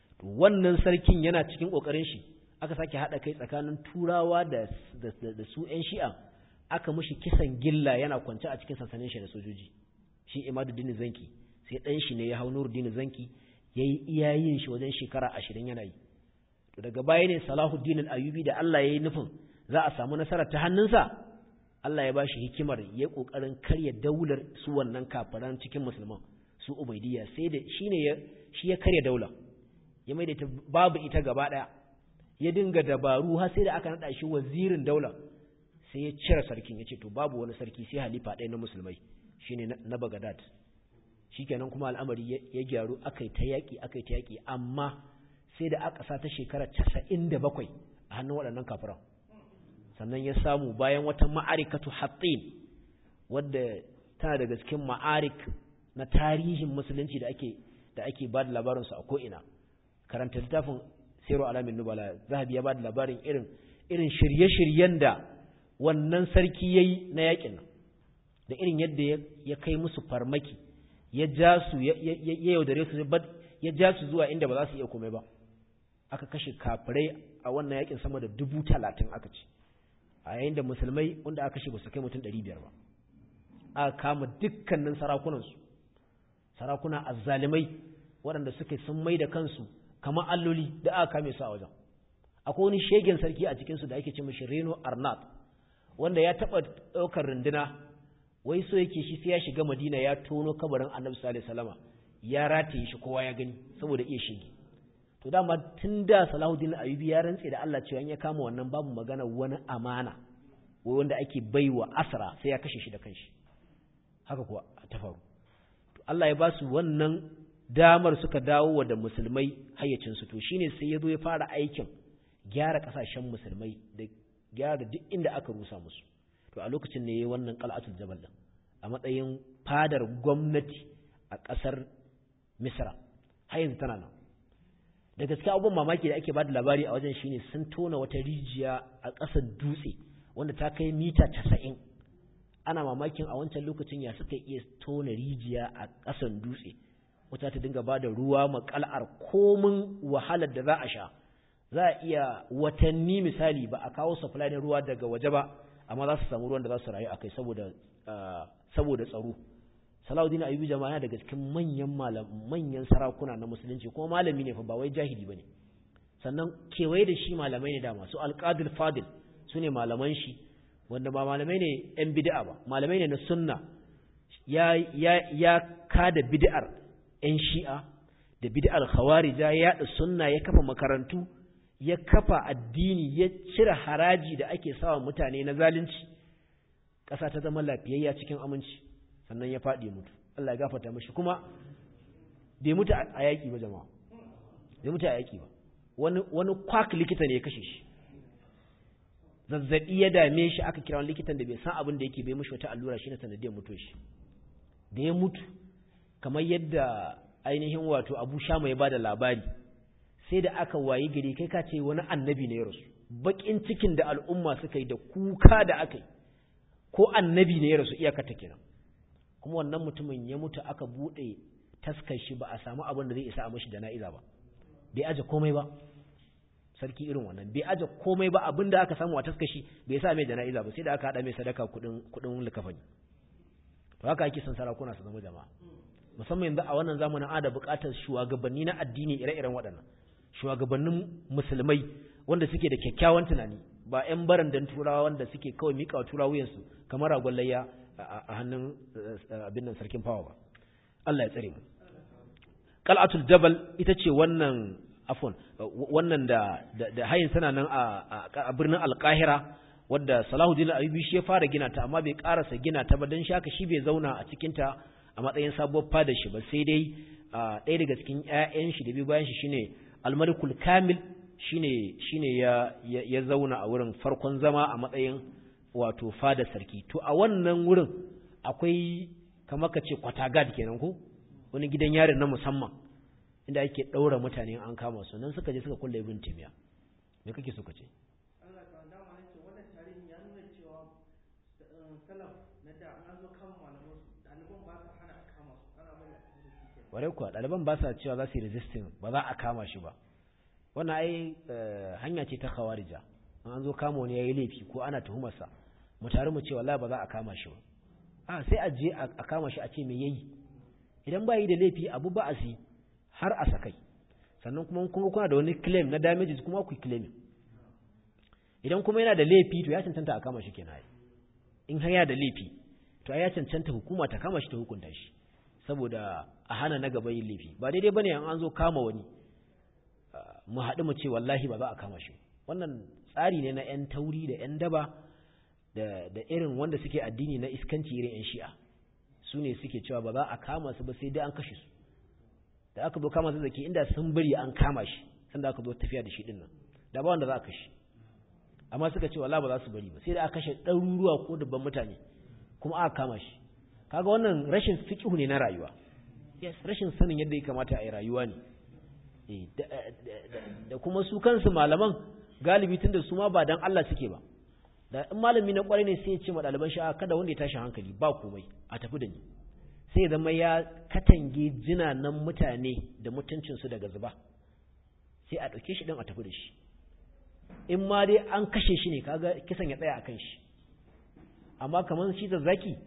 wannan sarkin yana cikin ƙoƙarin shi aka sake haɗa kai tsakanin turawa da da su 'yan shi'a aka mushi kisan gilla yana kwance a cikin sansanin shi da sojoji shi imaduddin zanki sai ɗan shi ne ya hau nuruddin zanki ya yi iyayin shi wajen shekara ashirin yana yi to daga baya ne salahuddin al'ayubi da Allah ya yi nufin za a samu nasara ta hannunsa Allah ya ba shi hikimar ya ƙoƙarin karya daular su wannan kafaran cikin musulman su ubaidiyya sai da shi ne shi ya karya daula ya mai da ita babu ita gaba ɗaya ya dinga dabaru har sai da aka naɗa shi wazirin daula sai ya cire sarkin ya ce to babu wani sarki sai halifa ɗaya na musulmai shine na Baghdad shikenan kuma al'amari ya gyaru akai ta yaki akai ta yaki amma sai da aka sa ta shekara 97 a hannun waɗannan kafiran sannan ya samu bayan wata ma'arikatu hattin wadda tana daga cikin ma'arik na tarihin musulunci da ake da ake ba da labarinsu a ko'ina karanta littafin sero alamin nubala zahabi ya ba da labarin irin irin shirye-shiryen da wannan sarki ya yi na yakin nan da irin yadda ya kai musu farmaki ya ja su ya yaudare su ya ja su zuwa inda ba za su iya komai ba aka kashe kafirai a wannan yakin sama da dubu talatin aka ce a yayin da musulmai wanda aka kashe ba su kai mutum ɗari biyar ba aka kama dukkanin sarakunansu sarakuna azzalimai waɗanda suke sun mai da kansu kamar alloli da aka kame su a wajen akwai wani shegen sarki a cikinsu da ake ce mashi reno arnab wanda ya taɓa ɗaukar runduna wai so yake shi sai ya shiga madina ya tono kabarin annabi sallallahu alaihi wasallama ya rataye shi kowa ya gani saboda iya shige to dama tun da salahuddin ayubi ya rantse da Allah cewa in ya kama wannan babu magana wani amana wai wanda ake baiwa asra sai ya kashe shi da kanshi haka kuwa ta faru to Allah ya ba su wannan damar suka dawo da musulmai hayyacin su to shine sai ya zo ya fara aikin gyara kasashen musulmai da gyara duk inda aka rusa musu to a lokacin ne yayi wannan qal'atul jabal din a matsayin fadar gwamnati a ƙasar Misra har yanzu tana nan da gaskiya abubuwan mamaki da ake bada labari a wajen shine sun tona wata rijiya a ƙasar dutse wanda ta kai mita casa'in ana mamakin a wancan lokacin ya suka iya tona rijiya a ƙasar dutse wata ta dinga bada ruwa makal'ar komin wahalar da za a sha za a iya watanni misali ba a kawo supply na ruwa daga waje ba amma za su samu ruwan da za su rayu akai saboda saboda tsaro Salahuddin Ayyubi jama'a yana daga cikin manyan manyan sarakuna na musulunci kuma malami ne fa ba wai jahili bane sannan kewaye da shi malamai ne dama su Al-Qadir Fadil sune malaman shi wanda ba malamai ne yan bid'a ba malamai ne na sunna ya ya ya kada bid'ar yan shi'a da bid'ar khawarija ya yada sunna ya kafa makarantu ya kafa addini ya cire haraji da ake sawa mutane na zalunci ƙasa ta zama lafiyayya cikin aminci sannan ya faɗi mutu Allah ya gafarta mashi kuma bai mutu a yaƙi ba jama'a bai mutu a yaƙi ba wani wani kwak likita ne ya kashe shi zazzabi ya dame shi aka kira wani likitan da bai san abin da yake bai mishi wata allura shine sanadiyar mutuwar shi da ya mutu kamar yadda ainihin wato Abu Shama ya bada labari sai da aka wayi gari kai ka ce wani annabi ne ya rasu bakin cikin da al'umma suka yi da kuka da aka yi ko annabi ne ya rasu iyaka ta kenan kuma wannan mutumin ya mutu aka bude taskar shi ba a samu abin da zai isa a mashi jana'iza ba bai aje komai ba sarki irin wannan bai aje komai ba abin da aka samu a taskar shi bai sa mai jana'iza ba sai da aka hada mai sadaka kudin kudin likafani to haka ake son sarakuna su zama jama'a musamman yanzu a wannan zamanin ada buƙatar shugabanni na addini ire-iren waɗannan shugabannin musulmai wanda suke da kyakkyawan tunani ba 'yan barandan turawa wanda suke kawai miƙa turawa wuyansu kamar ragon layya a hannun abin nan sarkin fawa ba Allah ya tsare mu qal'atul jabal ita ce wannan afon wannan da da hayin tana nan a birnin alqahira wadda Salahuddin Ayyubi shi ya fara gina ta amma bai karasa gina ta ba dan shaka shi bai zauna a cikin ta a matsayin sabuwar fada shi ba sai dai ɗaya daga cikin ƴaƴan shi da bi bayan shi shine Al-Malikul Kamil shine shine ya ya zauna a wurin farkon zama a matsayin wato fada sarki to a wannan wurin akwai kamar ka ce kwatagad kenan ko wani gidan yarin na musamman inda ake ɗaura mutane an kama su nan suka je suka kulle ibn timiya me kake so ka ce ware kuwa ɗaliban ba sa cewa za su yi resisting ba za a kama shi ba wannan ai hanya ce ta khawarija an zo kama wani yayi laifi ko ana tuhumarsa mu tare mu ce wallahi ba za a kama shi ba a sai a je a kama shi a ce me yayi idan ba yi da laifi abu ba a si har a sakai sannan kuma kun kuna da wani claim na damages kuma ku claim idan kuma yana da laifi to ya cancanta a kama shi kenan in har yana da laifi to ya cancanta hukuma ta kama shi ta hukunta shi saboda a hana na gaba yin laifi ba daidai bane an zo kama wani mu haɗu mu ce wallahi ba za a kama shi wannan tsari ne na 'yan tauri da 'yan daba da irin wanda suke addini na iskanci irin 'yan shi'a su ne suke cewa ba za a kama su ba sai dai an kashe su da aka zo kama su zaki inda sun bari an kama shi sanda aka zo tafiya da shi din nan da ba wanda za a kashe amma suka ce wallahi ba za su bari ba sai da aka kashe ɗaruruwa ko dubban mutane kuma aka kama shi kaga wannan rashin fiqhu ne na rayuwa yes rashin sanin yadda ya kamata a yi rayuwa ne da kuma su kansu malaman galibi tunda su ma ba dan Allah suke ba da in malami na kwarai ne sai ya ce ma ɗaliban shi kada wanda ya tashi hankali ba komai a tafi da ni sai ya zama ya katange jinanan mutane da mutuncinsu daga zuba sai a ɗauke shi ɗin a tafi da shi in ma dai an kashe shi ne kaga kisan ya tsaya a kan shi amma kamar shi da zaki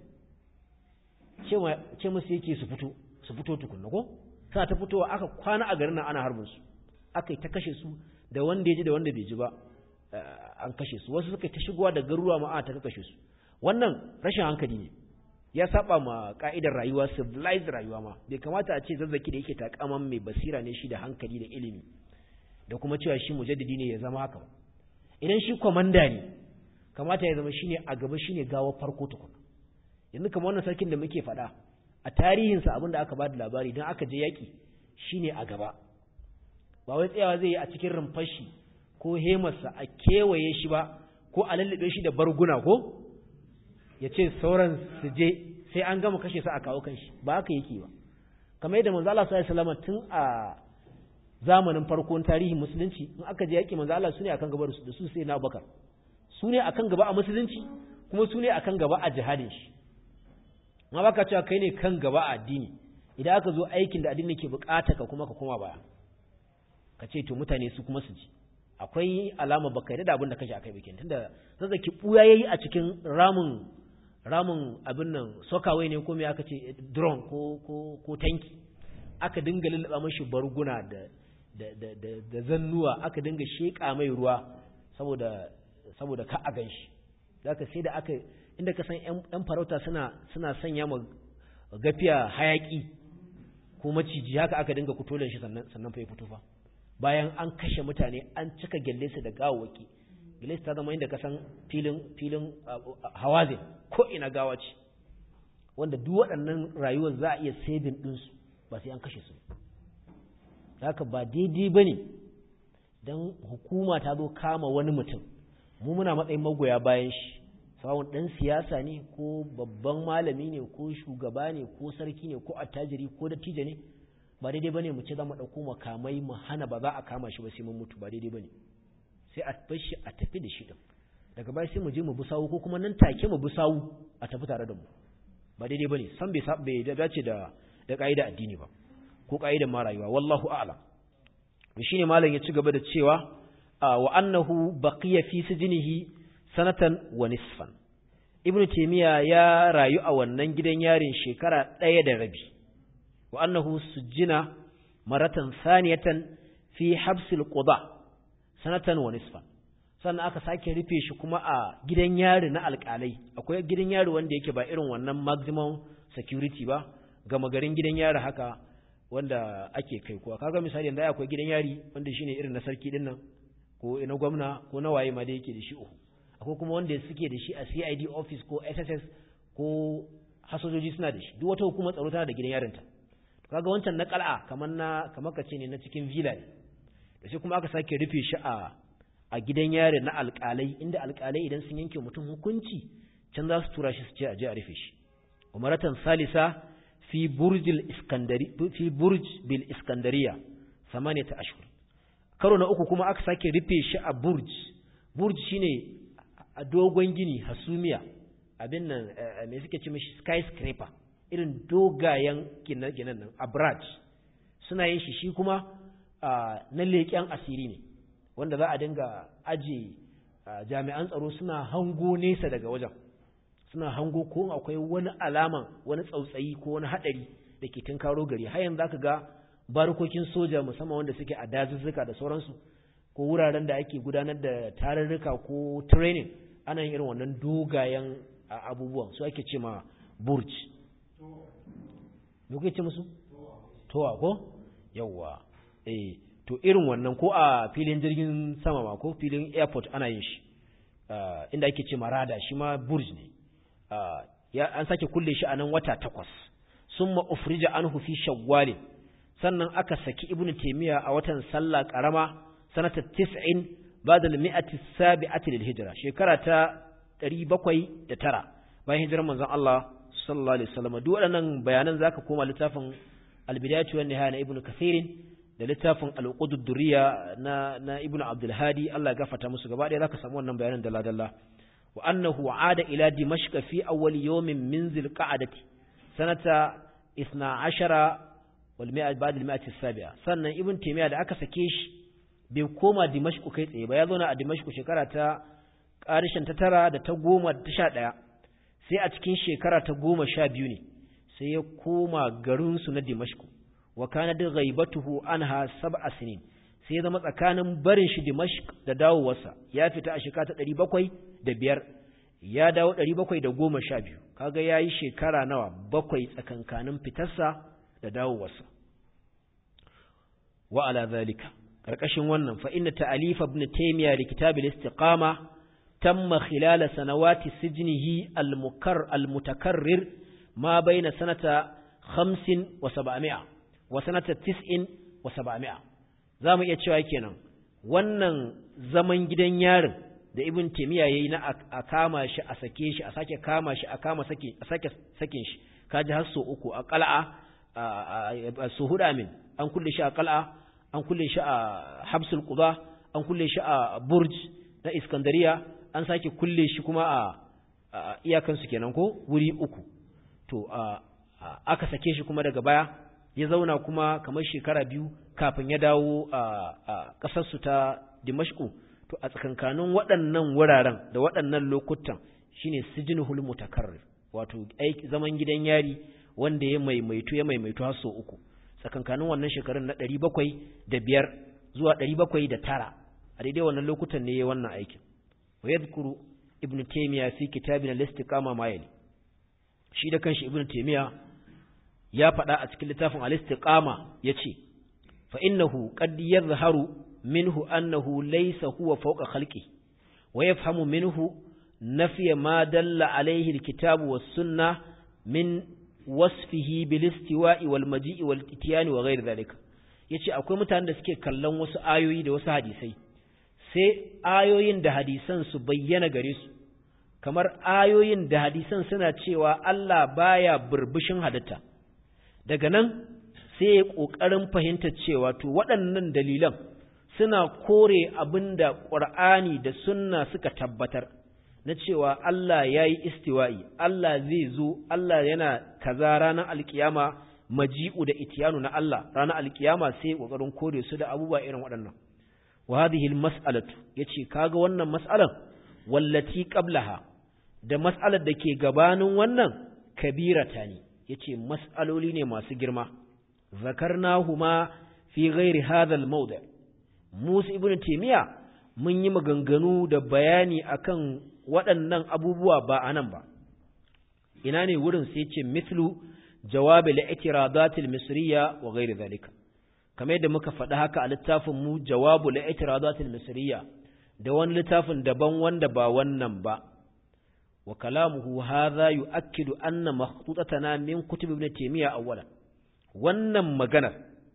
ce musu yake su fito su fito tukunna ko suna ta fitowa aka kwana a garin nan ana harbin su aka yi ta kashe su da wanda ya ji da wanda bai ji ba an kashe su wasu suka ta shigowa da garuruwa ma ana ta kashe su wannan rashin hankali ne ya saba ma ka'idar rayuwa civilized rayuwa ma bai kamata a ce zazzaki da yake takaman mai basira ne shi da hankali da ilimi da kuma cewa shi mujaddidi ne ya zama haka idan shi kwamanda ne kamata ya zama shine a gaba shine gawa farko tukuna yanzu kamar wannan sarkin da muke faɗa a tarihinsa abin da aka ba da labari don aka je yaƙi shine a gaba ba wai tsayawa zai yi a cikin rumfashi ko hemarsa a kewaye shi ba ko a lallabe shi da barguna ko ya ce sauran su je sai an gama kashe su a kawo kanshi ba haka yake ba kamar yadda manzo Allah sallallahu alaihi wasallam tun a zamanin farkon tarihin musulunci in aka je yaki manzo Allah sune akan gaba da su sai na Abubakar sune akan gaba a musulunci kuma sune akan gaba a jihadin shi ma baka cewa kai ne kan gaba a addini idan aka zo aikin da addini ke bukata ka kuma ka koma baya ka ce to mutane su kuma su ji akwai alama baka yarda da abin da kashi akai bikin tunda zazzaki buya yayi a cikin ramin ramin abin nan sokawai ne ko me aka ce drone ko ko ko tanki aka dinga lullaba mashi barguna da da da da, da zannuwa aka dinga sheka mai ruwa saboda saboda ka a ganshi zaka sai da aka inda ka san yan farauta suna suna sanya ma gafiya hayaki ko maciji haka aka dinga kutolen shi sannan sannan fa ya fito fa bayan an kashe mutane an cika gelle su da gawawaki gelle ta zama inda ka san filin filin hawazin ko ina gawa ce wanda duk waɗannan rayuwar za a iya saving ɗinsu ba sai an kashe su haka ba daidai bane dan hukuma ta zo kama wani mutum mu muna matsayin magoya bayan shi sawun ɗan siyasa ne ko babban malami ne ko shugaba ne ko sarki ne ko attajiri ko dattijo ne ba daidai bane mu ce za mu ɗauko makamai mu hana ba za a kama shi ba sai mun mutu ba daidai bane sai a bar shi a tafi da shi din daga baya sai mu je mu bi sawu ko kuma nan take mu bi sawu a tafi tare da mu ba daidai bane san bai bai dace da da kaida addini ba ko kaidan ma rayuwa wallahu a'lam to shine malam ya ci gaba da cewa wa annahu baqiya fi sijnihi sanatan wa nisfan ibnu taymiya ya rayu a wannan gidan yarin shekara ɗaya da rabi wa annahu sujjina maratan saniyatan fi habsil quda sanatan wa nisfan sannan aka sake rufe shi kuma a gidan yari na alƙalai akwai gidan yari wanda yake ba irin wannan maximum security ba gama garin gidan yari haka wanda ake kai kuwa kaga misali yanzu akwai gidan yari wanda shine irin na sarki din nan ko na gwamna ko na waye ma da yake da shi uku akwai kuma wanda suke da shi a CID office ko SSS ko hasojoji suna da shi duk wata hukumar tsaro tana da gidan yarinta kaga wancan na kal'a kamar na kamar kace ne na cikin villa ne da sai kuma aka sake rufe shi a a gidan yari na alƙalai inda alƙalai idan sun yanke mutum hukunci can za su tura shi su ce a je a rufe shi umaratan salisa fi burjil iskandari fi burj bil iskandariya samaniyata ashhur karo na uku kuma aka sake rufe shi a burj burj shine a dogon gini hasumiya abin nan me suke ce mishi skyscraper irin dogayen ginen nan abraj suna yin shi shi kuma na leƙen asiri ne wanda za a dinga aje jami'an tsaro suna hango nesa daga wajen suna hango ko akwai wani alaman wani tsautsayi ko wani haɗari da ke tunkaro gari har yanzu zaka ga barkokin soja musamman wanda suke a dazuzzuka da sauransu ko wuraren da ake gudanar da tarurruka ko training ana yin irin wannan dogayen abubuwan su ake ce ma burj me kuke ce musu towa ko yawwa eh to irin wannan ko a filin jirgin sama ma ko filin airport ana yin shi inda ake ce ma rada shi ma burj ne ya an sake kulle shi a nan wata takwas summa ufrija anhu fi shawwal sannan aka saki ibnu taymiya a watan sallah karama sanata 90 ba'da al-mi'ati as-sabi'ati lil hijra shekara ta 709 bayan hijirar manzon Allah sallallahu alaihi wasallam duk waɗannan bayanan zaka koma littafin al-bidayatu wan nihaya na ibnu kathir da littafin al-uqud ad-durriya na na ibnu abdul hadi Allah ya gafarta musu gaba ɗaya zaka samu wannan bayanan dalla dalla wa annahu aada ila dimashq fi awwal yawmin min zil qa'dati sanata 12 wal mi'a ba'd al mi'ati as-sabi'a sannan ibn taymiya da aka sake shi bai koma dimashq kai tsaye ba ya zo na a dimashq shekara ta ƙarishin ta tara da ta goma da ta sha ɗaya sai a cikin shekara ta goma sha biyu ne sai ya koma garinsu na dimashku wa kana da ghaibatuhu anha sab'a sinin sai ya zama tsakanin barin shi dimashq da dawowarsa ya fita a shekara ta ɗari bakwai da biyar ya dawo ɗari bakwai da goma sha biyu kaga ya yi shekara nawa bakwai tsakankanin fitarsa da dawowarsa wa ala zalika ƙarƙashin wannan fa inna ta'alifa ibn taymiya li kitabil istiqama تم خلال سنوات سجنه المكر المتكرر ما بين سنة خمس وسبعمائة وسنة تسع وسبعمائة زام يتشوى كينا wannan zaman gidan yarin da ibn taymiya yayi na a kama shi a sake shi a sake kama shi a kama sake a sake sakin shi kaji har so uku a qal'a su huda min an kulle shi a qal'a an kulle shi a habsul quba an kulle shi a burj na iskandariya an sake kulle shi kuma a iyakansu kenan ko wuri uku to aka sake shi kuma daga baya ya zauna kuma kamar shekara biyu kafin ya dawo a ƙasarsu ta dimashku to a tsakankanin waɗannan wuraren da waɗannan lokutan shine sijinul mutakarrir wato zaman gidan yari wanda ya maimaitu ya maimaitu har sau uku tsakankanin wannan shekarun na ɗari bakwai da biyar zuwa ɗari bakwai da tara a daidai wannan lokutan ne ya wannan aikin ويذكر ابن تيمية في كتابنا الاستقامة ما يلي shi da kanshi ibnu taymiya ya faɗa a cikin littafin al-istiqama yace fa innahu qad yadhharu minhu annahu laysa huwa fawqa khalqi wa yafhamu minhu nafiya ma dalla alayhi al-kitabu was-sunnah min wasfihi bil istiwa'i wal maji'i wal ityan wa ghayr dhalika yace akwai mutanen da suke kallon wasu ayoyi da wasu hadisai sai ayoyin da hadisan su bayyana gare su kamar ayoyin da hadisan suna cewa Allah baya burbushin halitta daga nan sai ya ƙoƙarin fahimtar cewa to waɗannan dalilan suna kore abin da ƙur'ani da sunna suka tabbatar na cewa Allah ya yi istiwa'i, Allah zai zo, Allah yana kaza ranar alkiyama maji'u da itiyanu na Allah ranar alkiyama sai ƙoƙarin kore su da abubuwa irin waɗannan. Wa hadhihi mas'alatu yace kaga wannan mas'alan wallati qablaha da mas'alar da ke gabanin wannan kabirata ne yace mas'aloli ne masu girma zakarnahuma fi ghairi hadha al-mawdi' Musa ibn Taymiya mun yi maganganu da bayani akan waɗannan abubuwa ba a nan ba ina ne wurin sai ce mithlu jawabi li'tiradatil misriya wa ghairi zalika kamar yadda muka faɗi haka a littafin mu jawabu li'tiradatil misriya da wani littafin daban wanda ba wannan ba wa kalamuhu hadha yu'akkidu anna makhtutatana min kutub ibn taymiya awwalan wannan maganar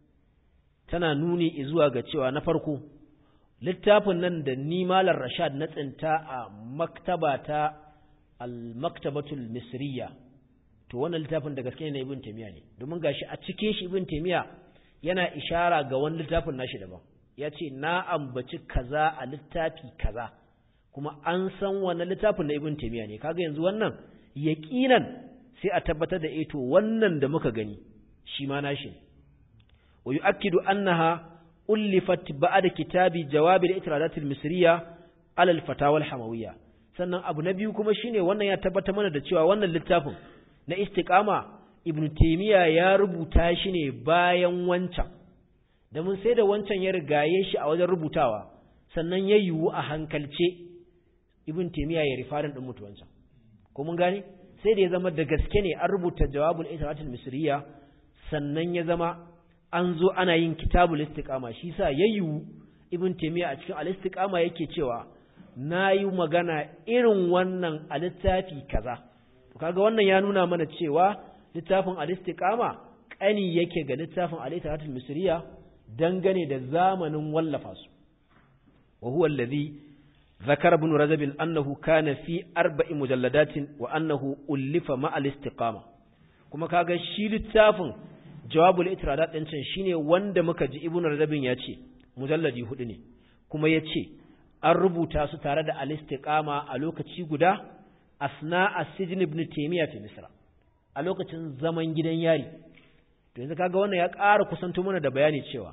tana nuni zuwa ga cewa na farko littafin nan da ni malar rashad na tsinta a maktaba ta al-maktabatul misriya to wannan littafin da gaske ne ibn taymiya ne domin gashi a cikin shi ibn taymiya yana ishara ga wani littafin nashi daban ya ce na ambaci kaza a littafi kaza kuma an san wannan littafin na ibn taymiya ne kaga yanzu wannan yaqinan sai a tabbatar da eh to wannan da muka gani shi ma nashi ne wa yu'akkidu annaha ألفت بعد كتاب جواب الإترادات المصرية على الفتاوى الحموية sannan abu na biyu kuma shine wannan ya tabbata mana da cewa wannan littafin na istiqama ibn taymiya ya rubuta shi ne bayan wancan da mun sai da wancan ya rigaye shi a wajen rubutawa sannan ya yiwu a hankalce ibn taymiya ya rifarin din mutu wancan ko mun gane sai da ya zama da gaske ne an rubuta jawabul itiratul misriya sannan ya zama an zo ana yin kitabul istiqama shi sa yayyu ibn taymiya a cikin al-istiqama yake cewa nayi magana irin wannan a littafi kaza to kaga wannan ya nuna mana cewa littafin al-istiqama kani yake ga littafin al-itiratul misriya dangane da zamanin wallafa su wa huwa alladhi ذكر ابن رجب أنه كان في أربع مجلدات وأنه ألف مع الاستقامة كما كاغا شي littafin jawabul itiradat din can shine wanda muka ji ibnu radabin ya ce mujalladi hudu ne kuma ya ce an rubuta su tare da al-istiqama a lokaci guda asna as-sijn ibn taymiya fi misra a lokacin zaman gidan yari to yanzu kaga wannan ya ƙara kusanto mana da bayani cewa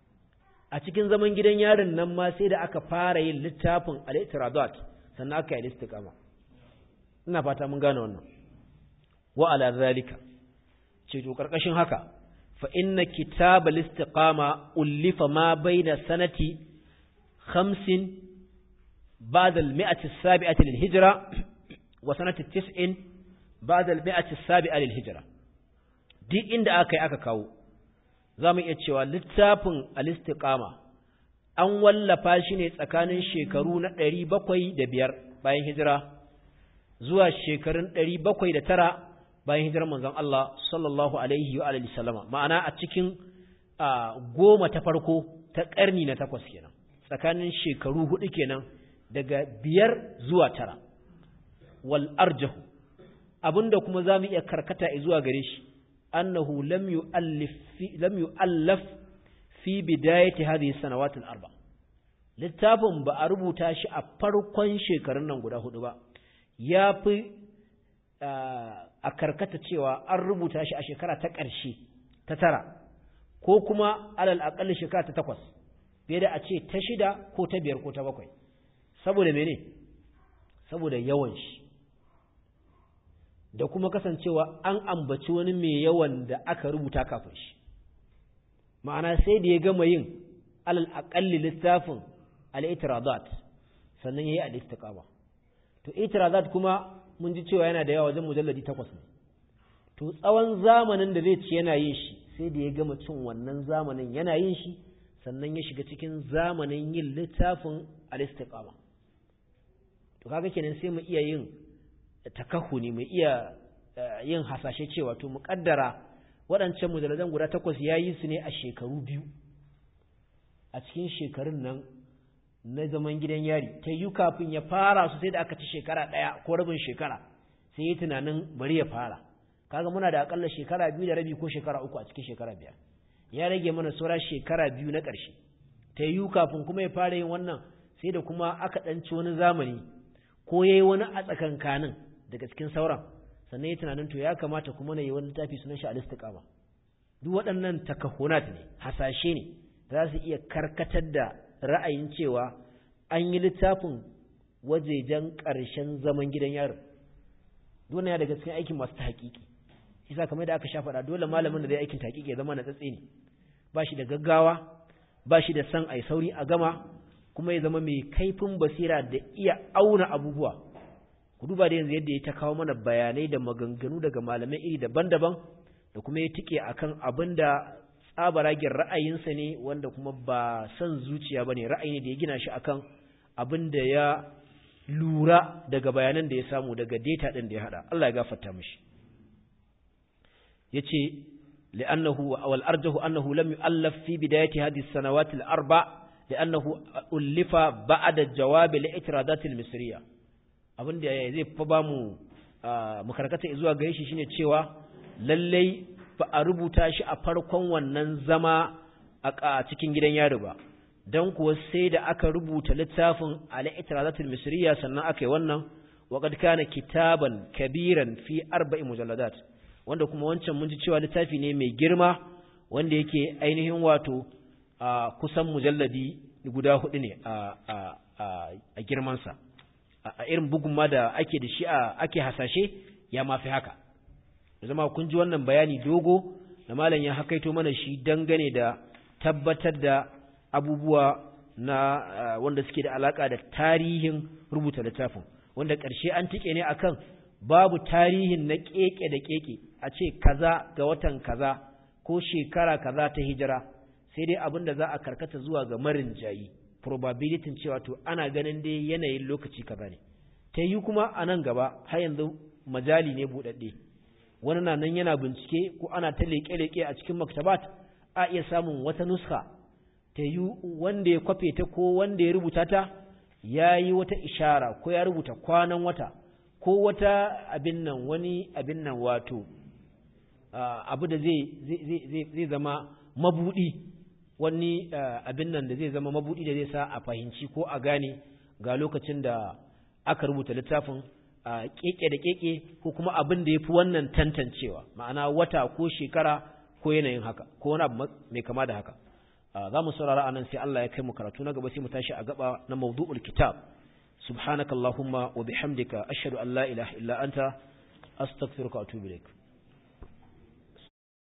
a cikin zaman gidan yarin nan ma sai da aka fara yin littafin al-itiradat sannan aka yi al-istiqama ina fata mun gane wannan wa ala zalika ce to karkashin haka fa inna kitabal istiqama ullifa ma baina sanati 50 ba'da al-mi'ati as-sabi'ati lil-hijra wa sanati 90 ba'da al-mi'ati as-sabi'a lil-hijra duk inda aka yi aka kawo zamu iya cewa littafin al-istiqama an wallafa shi ne tsakanin shekaru na 705 bayan hijira zuwa shekarun 709 bayan hijirar manzon Allah sallallahu alaihi wa alihi sallama ma'ana a cikin goma ta farko ta ƙarni na takwas kenan tsakanin shekaru hudu kenan daga biyar zuwa tara wal arjahu abinda kuma zamu iya karkata zuwa gare shi annahu lam yu'allif lam yu'allaf fi bidayati hadhihi sanawat al arba littafin ba a rubuta shi a farkon shekarun nan guda hudu ba ya fi a karkata cewa an rubuta shi a shekara ta ƙarshe ta tara ko kuma alal aƙalli shekara ta takwas fiye da a ce ta shida ko ta biyar ko ta bakwai saboda mene saboda yawan shi da kuma kasancewa an ambaci wani mai yawan da aka rubuta kafin shi ma'ana sai da ya gama yin alal aƙalli littafin al-itiradat sannan ya yi al-istiqama to itiradat kuma mun ji cewa yana da yawa wajen mujalladi takwas ne to tsawon zamanin da zai ci yana yin shi sai da ya gama cin wannan zamanin yana yin shi sannan ya shiga cikin zamanin yin littafin al-istiqama to kaga kenan sai mu iya yin takahuni mu iya yin hasashe cewa to muƙaddara waɗancan mujalladan guda takwas ya yi su ne a shekaru biyu a cikin shekarun nan na zaman gidan yari ta yi kafin ya fara su sai da aka ci shekara ɗaya ko rabin shekara sai yi tunanin bari ya fara kaga muna da akalla shekara biyu da rabi ko shekara uku a cikin shekara biyar ya rage mana saura shekara biyu na ƙarshe ta yi kafin kuma ya fara yin wannan sai da kuma aka ɗanci wani zamani ko ya yi wani a tsakankanin daga cikin sauran sannan ya tunanin to ya kamata kuma na yi wani littafi sunan shi al-istiqama duk waɗannan takahunat ne hasashe ne za su iya karkatar da ra'ayin cewa an yi littafin wajejen ƙarshen zaman gidan yaro dole ya daga cikin aikin masu tahqiqi isa kamar da aka sha faɗa dole malamin da zai aikin tahqiqi ya zama na tsatse ne ba shi da gaggawa ba shi da san ai sauri a gama kuma ya zama mai kaifin basira da iya auna abubuwa ku duba da yanzu yadda ya ta kawo mana bayanai da maganganu daga malamai iri daban-daban da kuma ya tike akan abin da tsabaragen ra'ayinsa ne wanda kuma ba son zuciya ba ne ra'ayi ne da ya gina shi akan abin da ya lura daga bayanan da ya samu daga data ɗin da ya haɗa Allah ya gafarta mishi ya ce li'annahu wal arjahu annahu lam yu'allaf fi bidayati hadhihi as-sanawat al-arba' li'annahu ullifa ba'da jawab al-i'tiradat al-misriya abin da zai fa ba mu makarkata zuwa ga shi shine cewa lallai ba a rubuta shi a farkon wannan zama a cikin gidan yaro ba dan kuwa sai da aka rubuta littafin al-i'tirazatul misriya sannan aka yi wannan wa qad kana kitaban kabiran fi arba'i mujalladat wanda kuma wancan mun ji cewa littafi ne mai girma wanda yake ainihin wato kusan mujalladi guda hudu ne a girmansa a irin bugun ma da ake da shi ake hasashe ya mafi haka da zama kun ji wannan bayani dogo da malam ya hakaito mana shi dangane da tabbatar da abubuwa na wanda suke da alaka da tarihin rubuta littafin wanda ƙarshe an tike ne akan babu tarihin na keke da keke a ce kaza ga watan kaza ko shekara kaza ta hijira sai dai abin da za a karkata zuwa ga marin jayi probability cewa to ana ganin dai yanayin lokaci kaza ne ta yi kuma a nan gaba har yanzu majali ne buɗaɗɗe wani na nan yana bincike ko ana ta leƙe-leƙe a cikin maktabat a iya samun wata nuska ta yi wanda ya kwafe ta ko wanda ya rubuta ta ya yi wata ishara ko ya rubuta kwanan wata ko wata abin nan wani abin nan wato abu da zai zama mabuɗi wani abin nan da zai zama mabuɗi da zai sa a fahimci ko a gane ga lokacin da aka rubuta littafin a keke da keke ko kuma abin da ya fi wannan tantancewa ma'ana wata ko shekara ko yanayin haka ko wani abu mai kama da haka za mu saurara anan sai Allah ya kai mu karatu na gaba sai mu tashi a gaba na mawdu'ul kitab subhanakallahumma wa bihamdika ashhadu an la ilaha illa anta astaghfiruka wa atubu ilaik